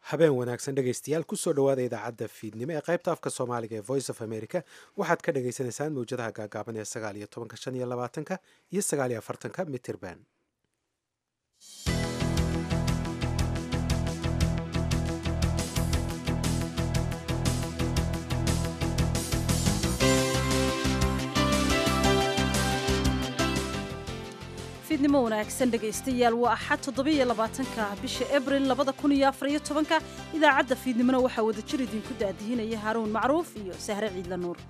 habeen wanaagsan dhegaystayaal kusoo dhowaada idaacadda fiidnimo ee qaybta afka soomaaliga ee voice of america waxaad ka dhagaysanaysaan mawjadaha gaagaaban ee sagaal iyo tobanka shan iyo labaatanka iyo sagaal iyo afartanka mitirban fiidnimo wanaagsan dhegaystayaal waa axad toddobiyo labaatanka bisha abril labada kun iyo afariyo tobanka idaacadda fiidnimona waxaa wadajir idinku daadihinaya haaruun macruuf iyo sahre ciidla nuur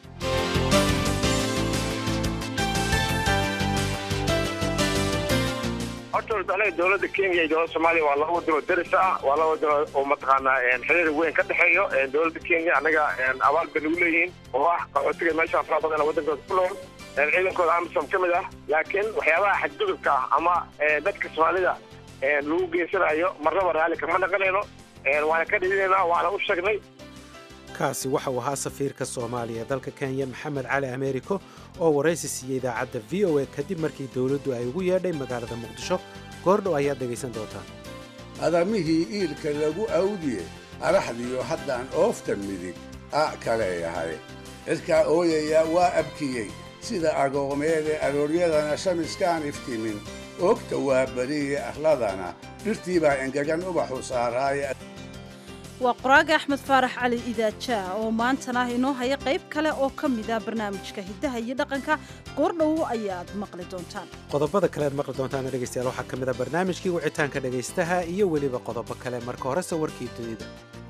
horta anaga dowladda kenya iyo dowladda soomaaliya waa laba wadano daris ah waa laba wadano oo mataqaanaa xiriir weyn ka dhexeeyo dowladda kenya annaga abaal bay nagu leeyihiin oo ah qaxootiga meesha afraa badan waddankooda ku nool ciidankooda amisom ka mid ah laakiin waxyaabaha xadgudubka ah ama dadka soomaalida lagu geysanayo marnaba raalli kama naqanayno waana ka dhidinaynaa waana u sheegnay kaasi waxa uu ahaa safiirka soomaaliya ee dalka kenya maxamed cali americo oo waraysi siiyey idaacadda v o a kadib markii dowladdu ay ugu yeedhay magaalada muqdisho goordhow ayaad dhegaysan doontaan adamihii iilka lagu awdiye araxdiyo haddaan oofta midig a kaleeyahay cidkaa ooyaya waa abkiyey sida agoomeede arooryadana shamiskaan iftimin oogta waa beriye arladana dhirtii baa engegan ubaxu saaraaye waa qoraaga axmed faarax cali idaajaa oo maantana inoo haya qayb kale oo ka mida barnaamijka hiddaha iyo dhaqanka goordhow ayaad maqli doontaan qodobada kale aad maqli doontaan dhegaystayaal waxaa ka mid a barnaamijkii wicitaanka dhegaystaha iyo weliba qodobo kale marka horese warkii dunida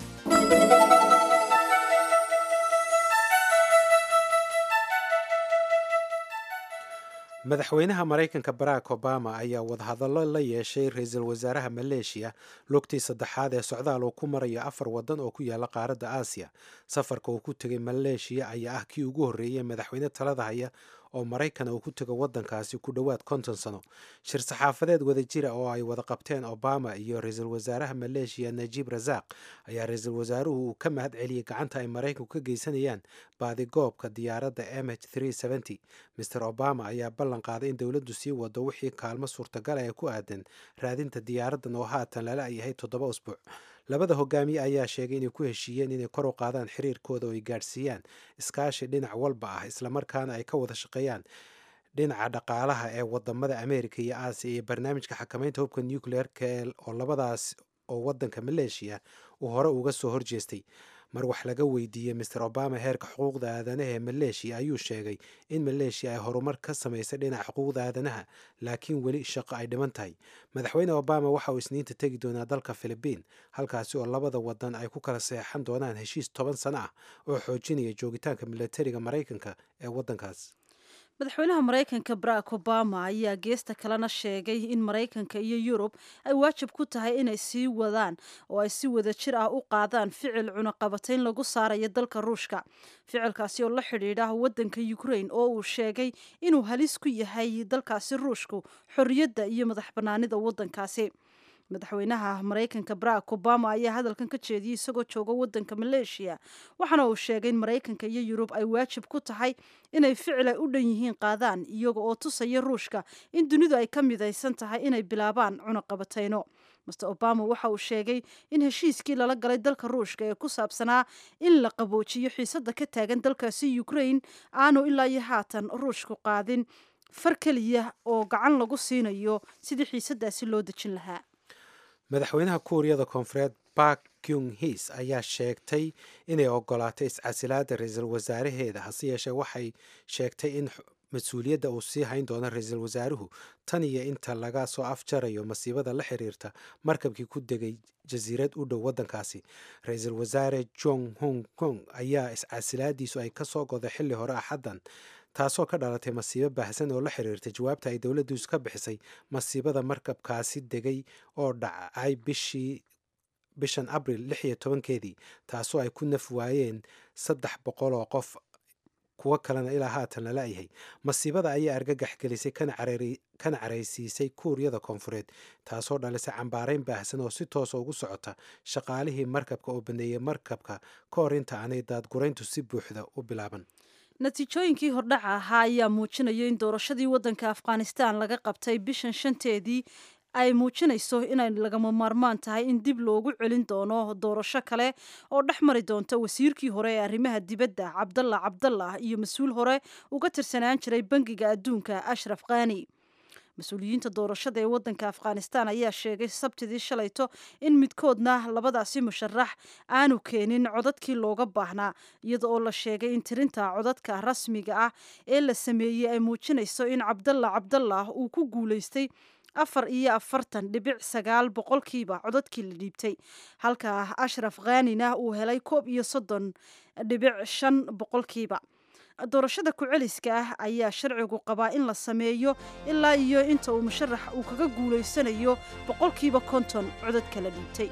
madaxweynaha maraykanka barack obama ayaa wadahadallo la yeeshay ra-iisul wasaaraha maleeshiya lugtii saddexaad ee socdaal uu ku marayo afar waddan oo ku yaala qaaradda aasiya safarka uu ku tegay maleeshiya ayaa ah kii ugu horreeyey madaxweyne talada haya oo maraykana uu ku tego waddankaasi ku dhowaad konton sano shir saxaafadeed wadajira oo ay wada qabteen obama iyo ra-iisul wasaaraha maleeshiya najiib rasaaq ayaa ra-iisul wasaaruhu uu ka mahad celiyey gacanta ay maraykanku ka geysanayaan baadigoobka diyaaradda m h master obama ayaa ballan qaaday in dowladdu sii wado wixii kaalmo suurtagal ee ku aadan raadinta diyaaraddan oo haatan lala yahay toddoba usbuuc labada hogaamiye ayaa sheegay inay ku heshiiyeen inay kor u qaadaan xiriirkooda oo ay gaadhsiiyaan iskaashi dhinac walba ah islamarkaana ay ka wada shaqeeyaan dhinaca dhaqaalaha ee wadamada ameerika iyo aasiya iyo barnaamijka xakamaynta hubka nucleer-ka oo labadaas oo waddanka maleeshiya uu hore uga soo horjeestay mar wax laga weydiiyey master obama heerka xuquuqda aadanaha ee maleeshiya ayuu sheegay in maleeshiya ay horumar ka samaysay dhinaca xuquuqda aadanaha laakiin weli shaqo ay dhiman tahay madaxweyne obama waxa uu isniinta tegi doonaa dalka filibiin halkaasi oo labada wadan ay ku kala seexan doonaan heshiis toban sano ah oo xoojinaya joogitaanka milatariga maraykanka ee waddankaas madaxweynaha maraykanka barack obama ayaa geesta kalena sheegay in maraykanka iyo yurub ay waajib ku tahay inay sii wadaan oo ay si wada jir ah u qaadaan ficil cunaqabatayn lagu saarayo dalka ruushka ficilkaasi oo la xidhiidha waddanka ukrain oo uu sheegay inuu halis ku yahay dalkaasi ruushku xorriyadda iyo madax bannaanida waddankaasi madaxweynaha maraykanka barack obama ayaa hadalkan ka jeediyey isagoo jooga waddanka maleeshiya waxaana uu sheegay in maraykanka iyo yurub ay waajib ku tahay inay ficil ay u dhan yihiin qaadaan iyaga oo tusaya ruushka in dunidu ay ka midaysan tahay inay bilaabaan cunaqabatayno master obama waxa uu sheegay in heshiiskii lala galay dalka ruushka ee ku saabsanaa in la qaboojiyo xiisadda ka taagan dalkaasi ukrain aanu ilaa iyo haatan ruushku qaadin far keliya oo gacan lagu siinayo sidii xiisadaasi loo dejin lahaa madaxweynaha kuuriyada koonfureed bark kyung his ayaa sheegtay inay ogolaatay iscasilaada ra-iisul wasaaraheeda hase yeeshee waxay sheegtay in mas-uuliyadda uu sii hayn doono ra-iisul wasaaruhu tan iyo inta laga soo afjarayo masiibada la xiriirta markabkii ku degay jasiirad u dhow waddankaasi ra-iisul wasaare jong hong kong ayaa iscasilaadiisu ay kasoo goday xilli hore axaddan taasoo ka dhalatay masiibo baahsan oo la xiriirtay jawaabta ay dowladdiisu ka bixisay masiibada markabkaasi degay oo dhacay bishii bishan abril lix iyo tobankeedii taasoo ay ku naf waayeen saddex boqol oo qof kuwo kalena ilaa haatan lala yahay masiibada ayaa argagax gelisay kana caraysiisay kuuriyada koonfureed taasoo dhalisay cambaarayn baahsan oo si toosa ugu socota shaqaalihii markabka oo baneeyey markabka ka hor inta aanay daadgurayntu si buuxda u bilaaban natiijooyinkii hordhaca ahaa ayaa muujinaya in doorashadii waddanka afghanistan laga qabtay bishan shanteedii ay muujinayso inay lagama maarmaan tahay in dib loogu celin doono doorasho kale oo dhex mari doonta wasiirkii hore ee arrimaha dibadda cabdalla cabdallah iyo mas-uul hore uga tirsanaan jiray bangiga adduunka ashraf khani mas-uuliyiinta doorashada ee waddanka afghanistan ayaa sheegay sabtidii shalayto in midkoodna labadaasi musharax aanu keenin codadkii looga baahnaa iyada oo la sheegay in tirinta codadka rasmiga ah ee la sameeyey ay muujinayso in cabdalla cabdallah uu ku guulaystay afar iyo afartan dhibic sagaal boqolkiiba codadkii la dhiibtay halka ashraf khanina uu helay koob iyo soddon dhibic shan boqolkiiba doorashada ku-celiska ah ayaa sharcigu qabaa in la sameeyo ilaa iyo inta uu musharax uu kaga guulaysanayo boqolkiiba konton codadka la dhiibtay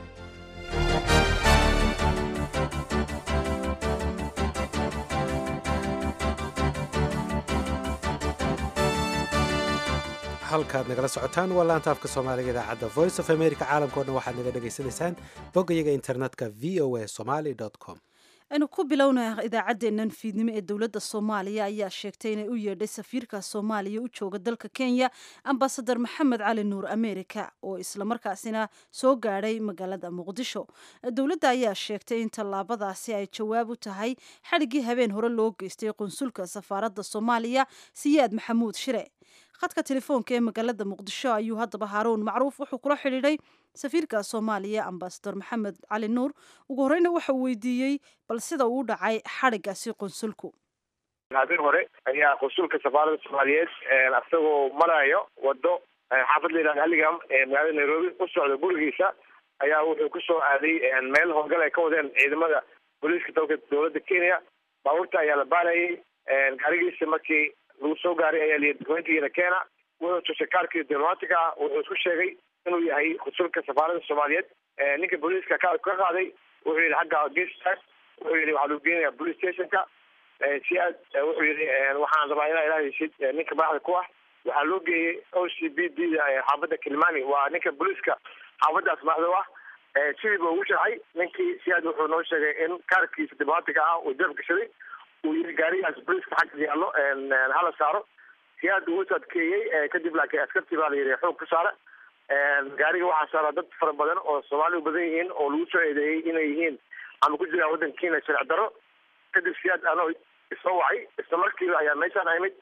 halkaad nagala socotaan waa laanta afka soomaaliga idaacadda voice of america caalamkao dhan waxaad naga dhagaysanaysaan boggayaga internetka v o a somaly com aynu ku bilowna idaacaddeennan fiidnimo ee dowladda soomaaliya ayaa sheegtay inay u yeedhay safiirka soomaaliya u jooga dalka kenya ambasadar maxamed cali nuur america oo islamarkaasina soo gaadhay magaalada muqdisho dowladda ayaa sheegtay in tallaabadaasi ay jawaab u tahay xadhiggii habeen hore loo geystay qunsulka safaaradda soomaaliya siyaad maxamuud shire khadka telefoonka ee magaalada muqdisho ayuu haddaba haaruun macruuf wuxuu kula xidhiidhay safiirka soomaaliya ambasador maxamed cali nuur ugu horeyna waxa uu weydiiyey bal sida uu dhacay xadhigaasi qunsulku habeen hore ayaa qunsulka safaaradda soomaaliyeed isagoo marayo wado xaafad la yihahda halligam ee magaalada nairobi u socda gurigiisa ayaa wuxuu kusoo aaday meel howlgal ay ka wadeen ciidamada booliiska dalka dowladda kenya baabuurta ayaa la baarayay gaarigiisa markii lagu soo gaaray ayaa liyi dokumentigiina keena wuxuu tusay kaarkii diblomaatiga ah wuxuu isku sheegay inuu yahay qunsulka safaaradda soomaaliyeed ninka booliiska kaarku ka qaaday wuxuu yihi xagga gestaag wuxuu yihi waxaa lagu geenaya police stationka si aad wuxuu yihi waxaan rabaa inaa ilaa heshid ninka madaxda ku ah waxaa loo geeyey o c b d da xaafadda kilmani waa ninka booliiska xaafaddaas madaxda u ah sidiiba ugu sharxay ninkii si aad wuxuu noo sheegay in kaarkiisa diblomaatiga ah uu jab gashaday uu yihi gaarigaas booliiska xagga yaallo hala saaro si aad ugu adkeeyey kadib laakiin askartii baa la yihi xoog ku saara gaariga waxaa saara dad fara badan oo soomaali u badan yihiin oo lagu soo eedeeyey inay yihiin ama ku jiraan waddanka kenya sharci daro kadib siyaad anoo isoo wacay isla markiiba ayaa meeshaan imid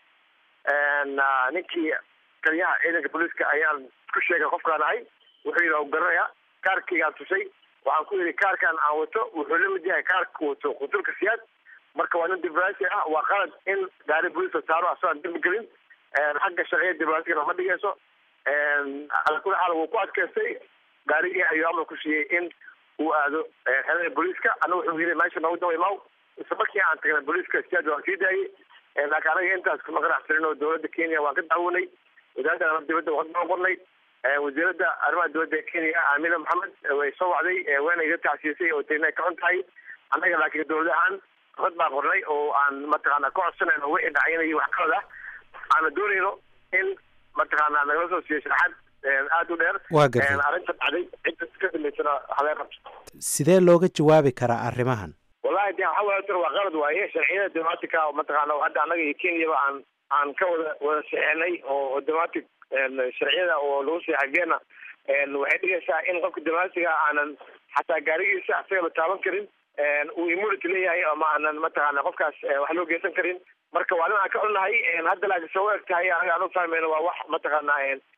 ninkii taliyaha ciidanka booliiska ayaan ku sheegay qofkaan ahay wuxuu yidhi u garanaya kaarkaygaan tusay waxaan ku yidhi kaarkan aan wato wuxuu la mid yahay kaarka wato qunsulka siyaad marka waa nin diblomaasi ah waa qalad in gaari booliiska saaro asagaan dembi gelin xagga sharciya diblomaasiga ma dhigayso ala kuli xaal wuu ku adkaystay gaarigii ayuu amar ku siiyey in uu aado xerada booliiska ana wuxuu yiri meesha noogu dawa imaw isla markii aan tagnay booliiska siyaad waan sii daayey laakiin anaga intaas kuma ganacsanin oo dowladda kenya waan ka daawanay wasaaradda arrimaha dibadda waan ka qornay wasiiradda arrimaha dibadda ee kenya aamina maxamed way soo wacday wayna iga tacsiisay oo tayna ka xun tahay annaga laakiin dowlad ahaan rad baan qornay oo aan mataqaana ka codsanayno wixii dhacaynayay wax kalad ah aana doonayno in mataqaana nagala soo siiyo sharaxaad aada u dheer waa gartay arrinta dhacday cidda ka dambeysana haleen rabto sidee looga jawaabi karaa arrimahan wallahi de waxa waay tar waa qalad waaye sharciyada diblomatica mataqaana hadda annaga iyo kenyaba aan aan ka wada wada saxeenay oo diblomatic sharciyada oo lagu saxay vienna waxay dhigaysaa in qofka diblomaatiga aanan xataa gaarigiisa asagaba taaban karin uu immunity leeyahay ama aanan mataqaana qofkaas wax loo geysan karin marka waa nin aan ka xunnahay hadda laakiin soo eg tahay anaga aan u fahmayno waa wax mataqaana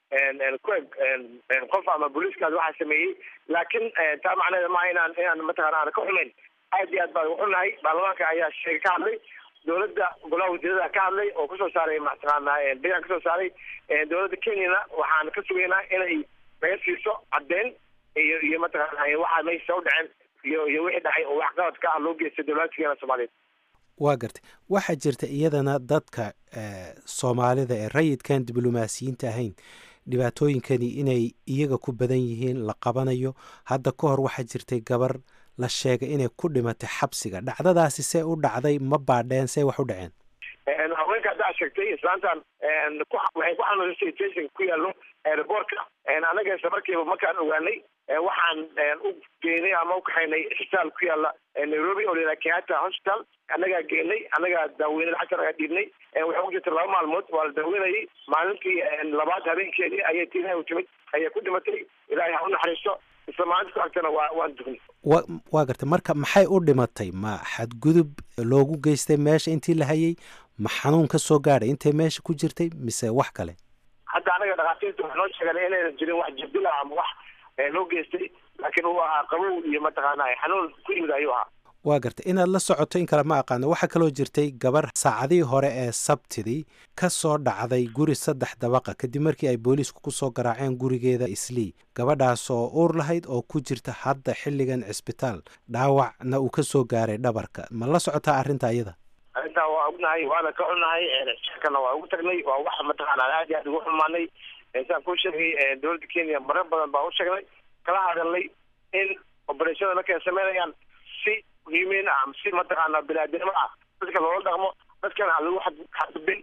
ku eg qof ama booliiskaas waxaa sameeyey laakiin taa macneeda maaha inaan inaan mataqana aan ka xumayn aad iyo aad baan ugu xunnahay baarlamaanka ayaa sheegay ka hadlay dowladda golaha wasiirada ka hadlay oo kusoo saaray mataqaana bilan kasoo saaray dowladda kenyana waxaan ka sugaynaa inay naga siiso caddeyn iyo iyo mataqaana waxaa meesha u dhaceen iyo iyo wixii dhacay oo wax qaladka ah loo geystay dowladkeena soomaaliyeed waa gartay waxaa jirta iyadana dadka soomaalida ee rayidkan diblomaasiyiinta ahayn dhibaatooyinkani inay iyaga ku badan yihiin la qabanayo hadda ka hor waxaa jirtay gabar la sheegay inay ku dhimatay xabsiga dhacdadaasi see u dhacday ma baadheen see wax u dhaceen haweenka haddaa sheegtay islaantan waxay ku xanuunsatay station ku yaallo airboortka anaga isla markiiba markaan ogaanay waxaan u geynay ama u kaxaynay isbitaal ku yaala nairobi oo layidhaha kenyatta hospital annagaa geenay annagaa daaweynay lacagta anagaa dhiibnay waxay ku jirtay laba maalmood waa la daaweynayay maalintii labaad habeenkeedii ayay tiinaha u timid ayay ku dhimatay ilaahay ha u naxariisto isla maalinta ku agtana waa waan dugnay wa waa gartay marka maxay u dhimatay ma xadgudub loogu geystay meesha intii la hayay ma xanuun ka soo gaadhay intay meesha ku jirtay mise wax kale hadda anaga dhakhaatiirta waxay noo sheegeen inaynan jirin wax jirdila ama wax loo geystay laakiin uu ahaa qabow iyo mataqaana xanuun ku yimid ayuu ahaa waa gartay inaad la socoto in kale ma aqaano waxaa kaloo jirtay gabar saacadihii hore ee sabtidii ka soo dhacday guri saddex dabaqa kadib markii ay booliisku ku soo garaaceen gurigeeda islii gabadhaasoo uur lahayd oo ku jirta hadda xilligan cisbitaal dhaawacna uu ka soo gaaray dhabarka ma la socotaa arrinta iyada arrintaa waa ognahay waana ka xunnahay shirkana waa ugu tagnay waa wax mataqaana aad iyo aad ugu xumaanay saan kuu sheegay dowladda kenya marar badan baa u sheegnay kala hadalnay in obereshada markay sameynayaan si muhiimiin ah si mataqaana biniaadinimo ah dadka loola dhaqmo dadkana aan lagu xadgudbin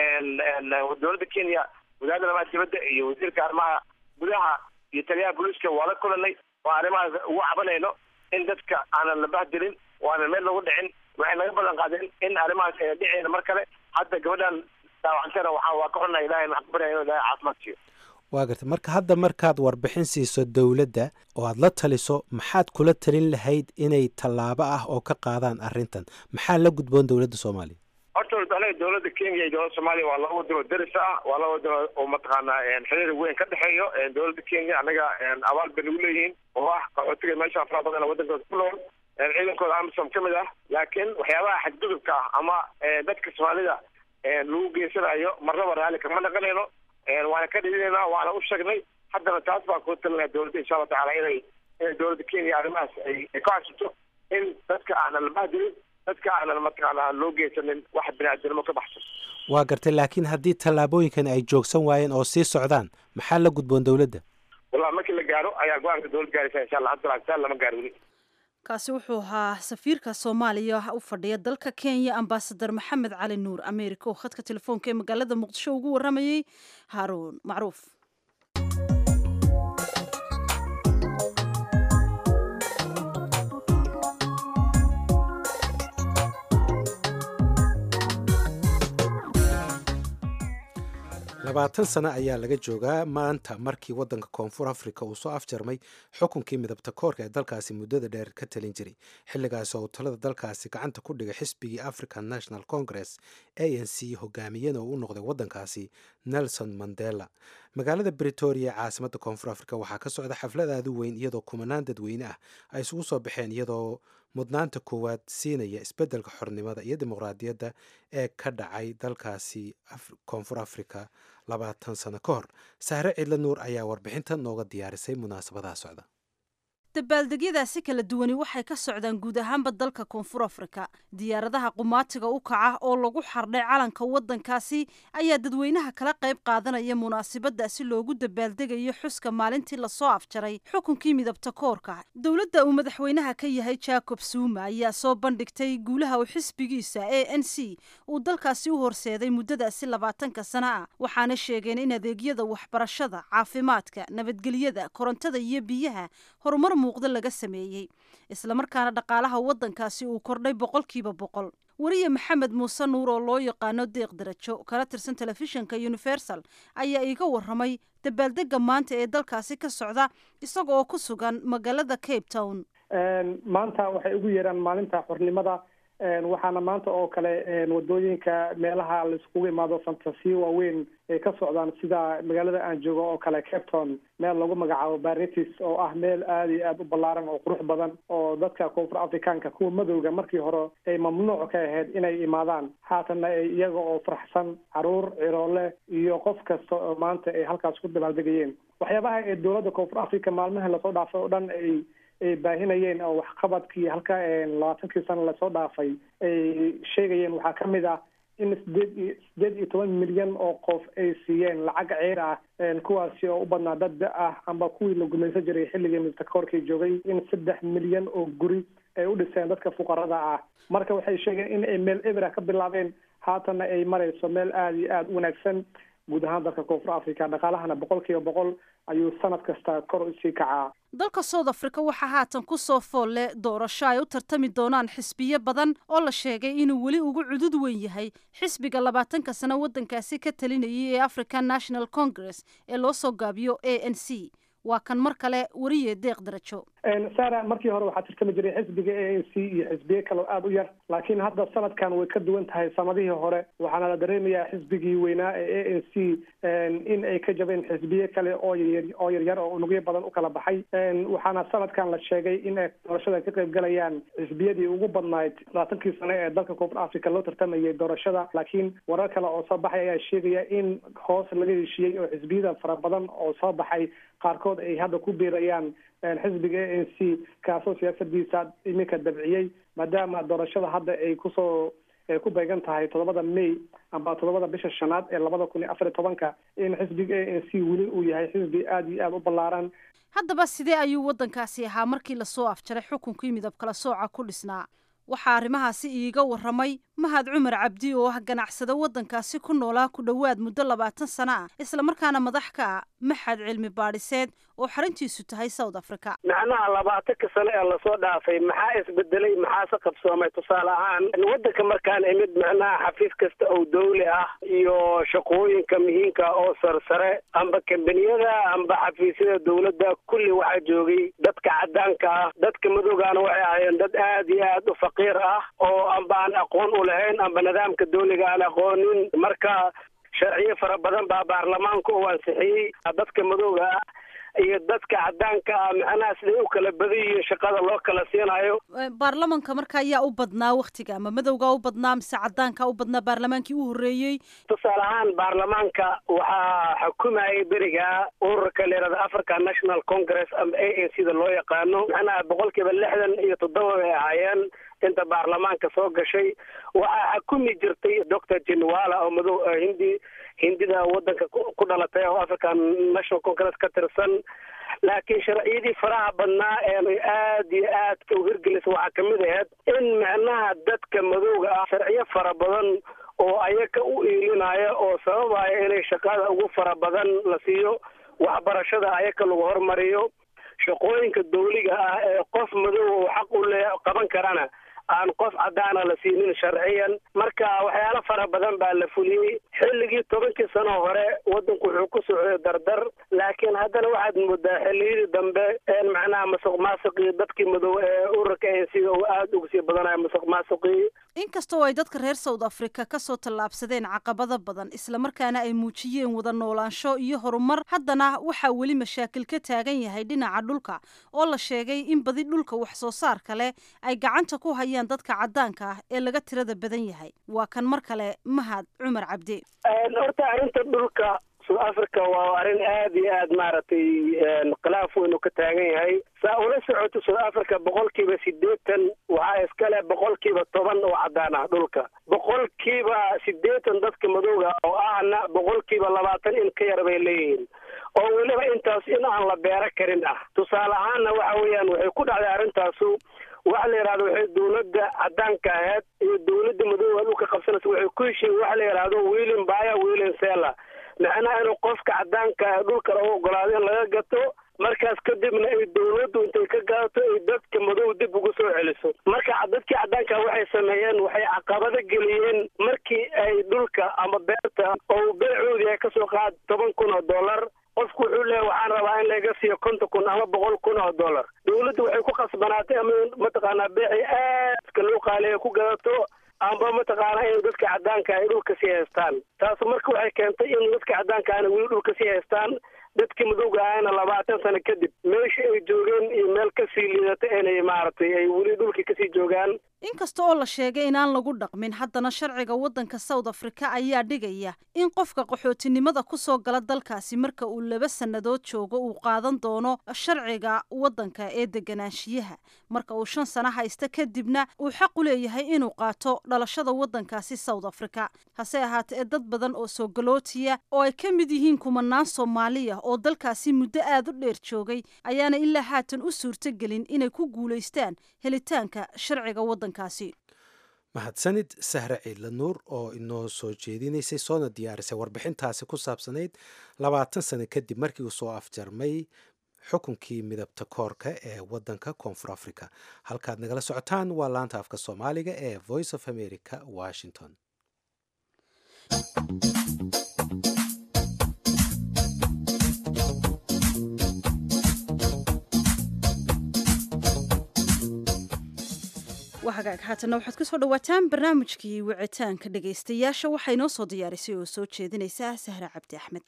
dowladda kenya wasaaradda arrimaha dibadda iyo wasiirka arrimaha gudaha iyo taliyaha booliiska waa la kulanay oo arrimahaas ugu cabanayno in dadka aanan la bahdilin oo aanan meel lagu dhicin waxay naga balan qaadeen in arrimahaas ay dhicayna mar kale hadda gabadhan daawacantana waxaa waa ka xunnahay ilahay maxaan ku baryaa inuu ilahay caafimaad siiyo waa gartay marka hadda markaad warbixin siiso dowladda oo aad la taliso maxaad kula talin lahayd inay tallaabo ah oo ka qaadaan arrintan maxaa la gudboon dowladda soomaaliya horta anaga dowladda kenya iyo dowladda soomaaliya waa laba wadano daris ah waa laba wadano oo mataqaana xiriir weyn ka dhexeeyo dowladda kenya anaga abaal bay nagu leeyihiin oo ah qaxootiga meesha afraa badan wadankooda ku nool ciidankooda amisom ka mid ah laakiin waxyaabaha xadgudubka ah ama dadka soomaalida lagu geysanayo marnaba raalli kama naqanayno waana ka dhidinaynaa waana u sheegnay haddana taas baan kuu talinaya dowladda insha allah tacala inay inay dowladda kenya arrimahaas ay ka codsato in dadka aanan la bahdilin dadka aanan mataqaana loo geysanin wax biniaadinimo ka baxsan waa gartay laakiin haddii tallaabooyinkan ay joogsan waayeen oo sii socdaan maxaa la gudboon dowladda wallahi markii la gaaro ayaa go-aanka dowlad gaaraysa insha allah hadda laakiin lama gaaro weli kaasi wuxuu ahaa safiirka soomaaliya u fadhiya dalka kenya ambasadar maxamed cali nuur ameerika oo khadka telefoonka ee magaalada muqdisho ugu waramayey haaruun macruuf labaatan sano ayaa laga joogaa maanta markii waddanka koonfur africa uu soo afjarmay xukunkii midabta koorka ee dalkaasi muddada dheer ka talin jiray xilligaas oo talada dalkaasi gacanta ku dhigay xisbigii african national congress a n c hogaamiyana oo u noqday waddankaasi nelson mandela magaalada britoria caasimadda koonfur africa waxaa ka socda xaflad aad u weyn iyadoo kumanaan dadweyne ah ay isugu soo baxeen iyadoo mudnaanta koowaad siinaya isbeddelka xornimada iyo dimuqraadiyadda ee ka dhacay dalkaasi koonfur africa labaatan sano ka hor sahre cidla nuur ayaa warbixinta nooga diyaarisay munaasabadaha socda dabaaldegyadaasi kala duwani waxay ka socdaan guud ahaanba dalka koonfur afrika diyaaradaha qumaatiga u kaca oo lagu xardhay calanka waddankaasi ayaa dadweynaha kala qayb qaadanaya munaasabadaasi loogu dabaaldegayo xuska maalintii lasoo afjaray xukunkii midabta koorka dowladda uu madaxweynaha ka yahay jacob suuma ayaa soo bandhigtay guulaha uu xisbigiisa a n c uu dalkaasi u horseeday muddadaasi labaatanka sana ah waxaana sheegeen in adeegyada waxbarashada caafimaadka nabadgelyada korontada iyo biyaha horumar muuqda laga sameeyey islamarkaana dhaqaalaha waddankaasi uu kordhay boqolkiiba boqol weriye maxamed muuse nuur oo loo yaqaano deeq darajo kala tirsan telefishinka universal ayaa iiga waramay dabaaldega maanta ee dalkaasi ka socda isaga oo ku sugan magaalada cape town maanta waxay ugu yeeraan maalinta xornimada waxaana maanta oo kale wadooyinka meelaha laiskugu imaado fantasiyo waaweyn ay ka socdaan sida magaalada aan joogo oo kale capton meel lagu magacaabo baritis oo ah meel aada iyo aada u ballaaran oo qurux badan oo dadka koonfur afrikaanka kuwa madowga markii hore ay mamnuuc ka ahayd inay imaadaan haatanna ay iyaga oo faraxsan caruur ciroole iyo qof kasta oo maanta ay halkaas ku dabaaldegayeen waxyaabaha ee dowladda koonfur africa maalmaha lasoo dhaafay oo dhan ay ay baahinayeen oo waxqabadkii halka labaatankii sano lasoo dhaafay ay sheegayeen waxaa ka mid ah in sideed iyo sideed iyo toban milyan oo qof ay siiyeen lacag ceer ah kuwaasi oo u badnaa dad da ah amba kuwii la gumaysan jiray xilligii midtakoorkii joogay in saddex milyan oo guri ay u dhiseen dadka fuqarada ah marka waxay sheegeen in ay meel ebera ka bilaabeen haatanna ay marayso meel aada iyo aada u wanaagsan guud ahaan dalka koonfur africa dhaqaalahana boqol kiiba boqol ayuu sanad kasta kor usii kacaa dalka south africa waxaa haatan ku soo fool leh doorasho ay u tartami doonaan xisbiyo badan oo la sheegay inuu weli ugu cudud weyn yahay xisbiga labaatanka sano waddankaasi ka talinayay ee african national congress ee loo soo gaabiyo a n c waa kan mar kale wariye deeq darajo sara markii hore waxaa tartami jiray xisbiga a n c iyo xisbiye kaleo aada u yar laakiin hadda sanadkan way ka duwan tahay sanadihii hore waxaana la dareemayaa xisbigii weynaa ee a n c in ay ka jabeen xisbiye kale oo yaryar oo yaryar oo unugyo badan u kala baxay waxaana sanadkan la sheegay in ay doorashada ka qayb galayaan xisbiyadii ugu badnayd labaatankii sane ee dalka koonfur africa loo tartamayay doorashada laakiin warar kale oo soo baxay ayaa sheegaya in hoos laga heshiiyey oo xisbiyada fara badan oo soo baxay qaarkood ay hadda ku biirayaan xisbiga a n c kaasoo siyaasadiisa iminka dabciyey maadaama doorashada hadda ay kusoo ku beegan tahay toddobada may amba toddobada bisha shanaad ee labada kun iyo afar iyo tobanka in xisbiga a n c weli uu yahay xisbi aada iyo aada u ballaaran haddaba sidee ayuu waddankaasi ahaa markii lasoo afjaray xukunkii midab kala sooca ku dhisnaa waxaa arrimahaasi iiga warramay mahad cumar cabdi oo ah ganacsada waddankaasi ku noolaa ku dhowaad muddo labaatan sano ah islamarkaana madax ka ah maxad cilmi baadhiseed oo xaruntiisu tahay south africa macnaha labaatanka sano ee lasoo dhaafay maxaa isbedelay maxaase qabsoomay tusaale ahaan waddanka markaan imid macnaha xafiis kasta oo dawli ah iyo shaqooyinka muhiimka oo sarsare amba kambaniyada amba xafiisyada dawladda kulli waxaa joogay dadka caddaanka ah dadka madoogaana waxay ahaayeen dad aad iyo aad u faqiir ah oo amba aan aqoon u lahayn amba nidaamka dawliga aan aqoonin marka sharciyo fara badan baa baarlamaanka u ansixiyey dadka madooga ah iyo dadka caddaanka ah macnaha siday u kala badan yihiin shaqada loo kala siinayo baarlamanka marka ayaa u badnaa waktiga ama madowgaa u badnaa mise caddaanka u badnaa baarlamaankii u horreeyey tusaale ahaan baarlamaanka waxaa xukumayay beriga ururka layihahda african national congress ama a n c da loo yaqaano macnaha boqol kiiba lixdan iyo toddoba bay ahaayeen inta baarlamaanka soo gashay waxaa xukumi jirtay doctor jenwala oo madow hindi hindida waddanka ku dhalatay oo african national congress ka tirsan laakiin sharciyadii faraha badnaa ee aad iyo aadka u hirgelisa waxaa kamid ahayd in macnaha dadka madowga ah sharciyo fara badan oo ayaga u iilinaya oo sababaya inay shaqada ugu fara badan la siiyo waxbarashada ayaga lagu hormariyo shaqooyinka dawliga ah ee qof madow oo xaq u le qaban karana aan qof caddaana la siinin sharciyan marka waxyaalo fara badan baa la fuliyey xilligii tobankii sano hore waddanku wuxuu ku socday dardar laakiin haddana waxaad moodaa xilliyadii dambe een macnaha masuq maasuqii dadkii madow ee ururka a sida uu aada uga sii badanayo masuq maasuqii inkastoo ay dadka reer south africa ka soo tallaabsadeen caqabado badan islamarkaana ay muujiyeen wada noolaansho iyo horumar haddana waxaa weli mashaakil ka taagan yahay dhinaca dhulka oo la sheegay in badi dhulka wax soo saarka leh ay gacanta ku hayaan dadka caddaanka ah ee laga tirada badan yahay waa kan mar kale mahad cumar cabdi horta arrinta dhulka south africa waa arrin aad iyo aad maaragtay khilaaf weyn uu ka taagan yahay saa ula socoto south africa boqolkiiba siddeetan waxaa iskale boqolkiiba toban oo caddaan ah dhulka boqolkiiba siddeetan dadka madowga oo ahna boqolkiiba labaatan in ka yar bay leeyihiin oo weliba intaas in aan la beero karin ah tusaale ahaanna waxa weeyaan waxay ku dhacday arrintaasu waxa la yidhahdo waxay dawladda caddaanka ahayd iyo dawladda madowga dhulka qabsanaysa waxay ku heshiin waxa la yidhahdo wiilin baya wiilin sela macnaha inuu qofka caddaanka dhulka lagu ogolaado in laga gato markaas kadibna ay dawladdu intay ka gadato ay dadka madow dib ugu soo celiso marka dadkii caddaanka waxay sameeyeen waxay caqabado geliyeen markii ay dhulka ama beerta oo beecoodii ay kasoo qaad toban kun oo dollar qofku wuxuu leeyahy waxaan rabaa in laga siiyo konton kun ama boqol kun oo dollar dawladdu waxay ku khasbanaatay ama mataqaanaa beeci aadka loo qaaliya ku gadato amba mataqaana in dadka caddaanka ay dhulka sii haystaan taas marka waxay keentay in dadka caddaanka ana weli dhulka sii haystaan dadkii madowga ahayna labaatan sano kadib meesha ay joogeen iyo meel kasii liidata inay maaragtay ay weli dhulkii kasii joogaan inkasta oo la sheegay inaan lagu dhaqmin haddana sharciga waddanka south africa ayaa dhigaya in qofka qaxootinimada ku soo gala dalkaasi marka uu laba sannadood joogo uu qaadan doono sharciga waddanka ee deganaanshiyaha marka uu shan sano haysta kadibna uu xaq u leeyahay inuu qaato dhalashada waddankaasi south africa hase ahaatee dad badan oo soo galootiya oo ay ka mid yihiin kumanaan soomaaliya oo dalkaasi muddo aad u dheer joogay ayaana ilaa haatan u suurtogelin inay ku guulaystaan helitaanka sharciga waddankaasi mahadsanid sahre ciidla nuur oo inoo soo jeedinaysay soona diyaarisay warbixintaasi ku saabsanayd labaatan sano kadib markii uu soo afjarmay xukunkii midabta koorka ee wadanka koonfur africa halkaad nagala socotaan waa laanta afka soomaaliga ee voice of america washington hagaag haatanna waxaad kusoo dhawaataan barnaamijkii wicitaanka dhegaystayaasha waxaa inoo soo diyaarisay oo soo jeedinaysa sahra cabdi axmed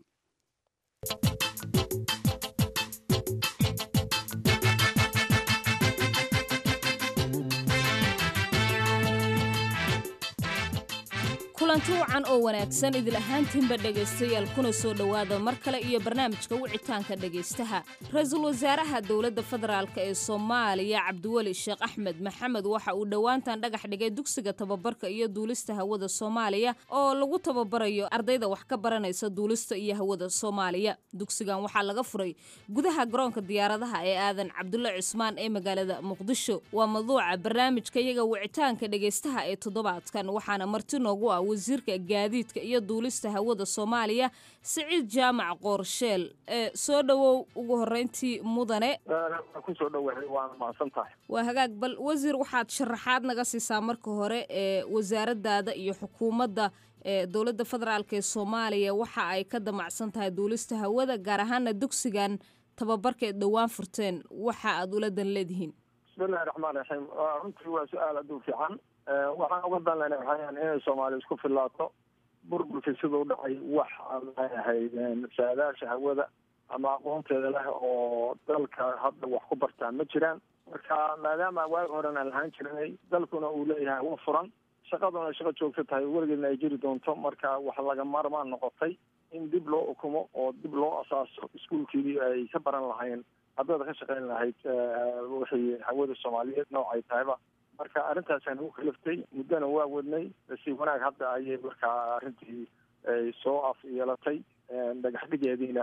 kulanti wacan oo wanaagsan idil ahaantiinba dhegaystayaal kuna soo dhowaada mar kale iyo barnaamijka wicitaanka dhegaystaha ra-iisul wasaaraha dowladda federaalk ee soomaaliya cabdiweli sheekh axmed maxamed waxa uu dhowaantan dhagax dhigay dugsiga tababarka iyo duulista hawada soomaaliya oo lagu tababarayo ardayda wax ka baranaysa duulista iyo hawada soomaaliya dugsigan waxaa laga furay gudaha garoonka diyaaradaha ee aadan cabdulle cismaan ee magaalada muqdisho waa maduuca barnaamijka iyaga wicitaanka dhegaystaha ee toddobaadkan waxaana marti noogu ah wasiirka gaadiidka iyo duulista hawada soomaaliya siciid jaamac qoorsheel ee soo dhowow ugu horeyntii mudane kusoo dhowahay waana mahadsan tahay waa hagaag bal wasiir waxaad sharaxaad naga siisaa marka hore ee wasaaradaada iyo xukuumadda ee dowladda federaalk ee soomaaliya waxa ay ka damacsan tahay duulista hawada gaar ahaana dugsigan tababarka eed dhowaan furteen waxa aad ula dan leedihiin bismillahi raxmaan raxiim runtii waa su-aal adduu fiican waxaan uga dan lena waxayan inay soomaaliya isku filaato burburkii siduu dhacay wax maxay ahayd saadaasha hawada ama aqoonteeda leh oo dalka hadda wax ku bartaa ma jiraan marka maadaama waagi horen aan lahaan jirinay dalkuna uu leeyahay hawo furan shaqaduna shaqo joogto tahay weligeedna ay jiri doonto marka wax laga maarmaan noqotay in dib loo ukumo oo dib loo asaaso iskuolkii ay ka baran lahayn ardayda ka shaqayn lahayd wixii hawada soomaaliyeed noocay tahayba marka arrintaasaan ugu kaliftay muddona waa wadnay si wanaag hadda ayay markaa arrintii soo af yeelatay dhagax dhigeediina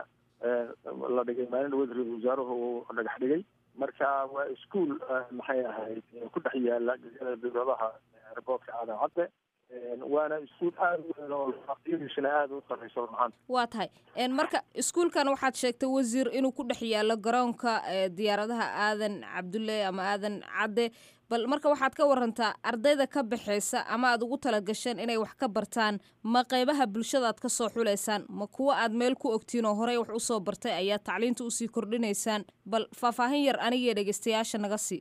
la dhigay maalin dhaweed ra-isul wasaaruhu uu dhagax dhigay marka waa ischool maxay ahayd ku dhex yaala gegada dowladaha airboortka aadan cadde waana iskuol aada u weyn oo aqyadiisuna aada u sarreyso maanta waa tahay marka iskuulkan waxaad sheegtay wasiir inuu ku dhex yaalo garoonka diyaaradaha aadan cabdulle ama aadan cadde bal marka waxaad ka warantaa ardayda ka baxaysa ama aad ugu talagasheen inay wax ka bartaan ma qeybaha bulshada aad ka soo xulaysaan ma kuwa aad meel ku ogtiin oo horey wax usoo bartay ayaa tacliinta usii kordhinaysaan bal faahfaahin yar anigiyo dhegeystayaasha naga sii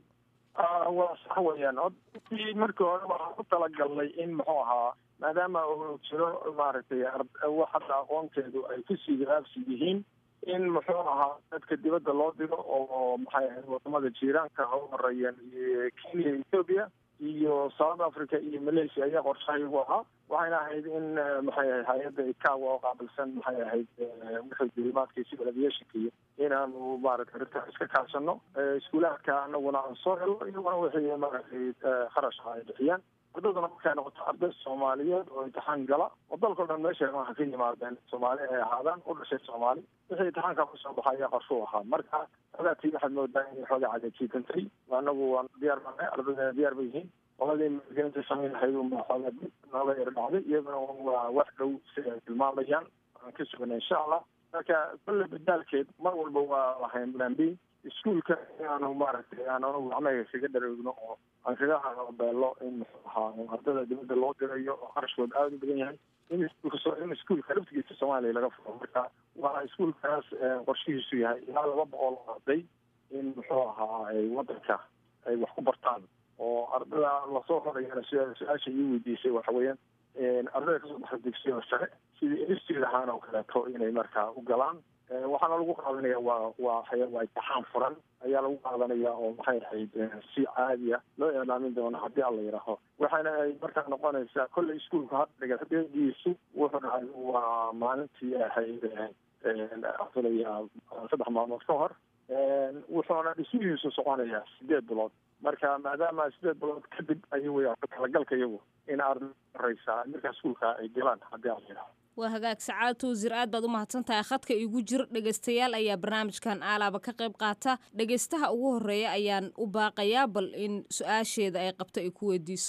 waa sax weeyaan odkii markii hore waxaan ku talagalnay in muxuu ahaa maadaama uu jiro maaragtay wax hadda aqoonteedu ay kusii gaabsi yihiin in muxuu ahaa dadka dibadda loo diro oo maxay ahayd wadamada jiiraanka ha u horeeyeen kenya ethoobia iyo south africa iyo malaysia ayaa qorshahaygu ahaa waxayna ahayd in maxay ahayd hay-adda ikawa oo qaabilsan maxay ahayd wixii dulimaadka civil aviationka iyo inaanu maaragtay arrintaa iska kaashano iskuulaadka anaguna aan soo helo iyaguna wixii maaragtay kharashka ay bixiyaan ardayduna markay noqoto arday soomaaliyeed oo imtixaan gala oo dalkao dhan meesha waxa ka yimaadeen soomaali ay ahaadaan u dhashay soomaali wixii imtixaanka kusoo baxa ayaa qarshuu ahaa marka ogaatii waxaad moodaa inay xoogaa cadajiitantay anagu waan diyaar baanay ardaydeena diyaar ba yihiin qoladii maalgelinta samayn lahayd unbaa xoogaa dib nooga yar dhacday iyaduna waa wax dhow si ay tilmaamayaan aan ka sugana insha allah marka kolle badaalkeed mar walba waa lahayn plan b iskuolka inaanu maaragtay aan anagu gacmaha kaga dhareegno oo aan kaga beelo in muxuu ahaa ardada dibadda loo dirayo oo qarashkooda aada u badan yahay in iskuulka in iskuolka laftigiisa soomaaliya laga furo marka waa iskuolkaas qorshihiisu yahay ilaa laba boqol oo arday in muxuu ahaa ay wadanka ay wax ku bartaan oo ardada lasoo horayana su-aasha ii weydiisay waxa weeyaan ardayda kasoo baxda dugsiyada sare sidii institute ahaan oo kaleeto inay markaa u galaan waxaana lagu qaadanaya waa waa waa imtixaan furan ayaa lagu qaadanaya oo maxay ahayd si caadiya loo ilaamin doono haddii alla yidhaaho waxaana ay markaa noqonaysaa kolley iskuolka hadda dhagaxdeediisu wuxuu dhacay waa maalintii ahayd filaya saddex maalmood ka hor wuxuuna dhismihiisu soconayaa sideed bilood marka maadaama sideed bilood kadib ayuu talagalka iyagu in arday horeysa markaa iskuolka ay galaan haddii alla yidhaaho waa hagaag sacaadatu wasiir aad baad u mahadsan tahay khadka igu jir dhegaystayaal ayaa barnaamijkan aalaaba ka qayb qaata dhegaystaha ugu horeeya ayaan u baaqayaa bal in su-aasheeda ay qabto ay ku weydiiso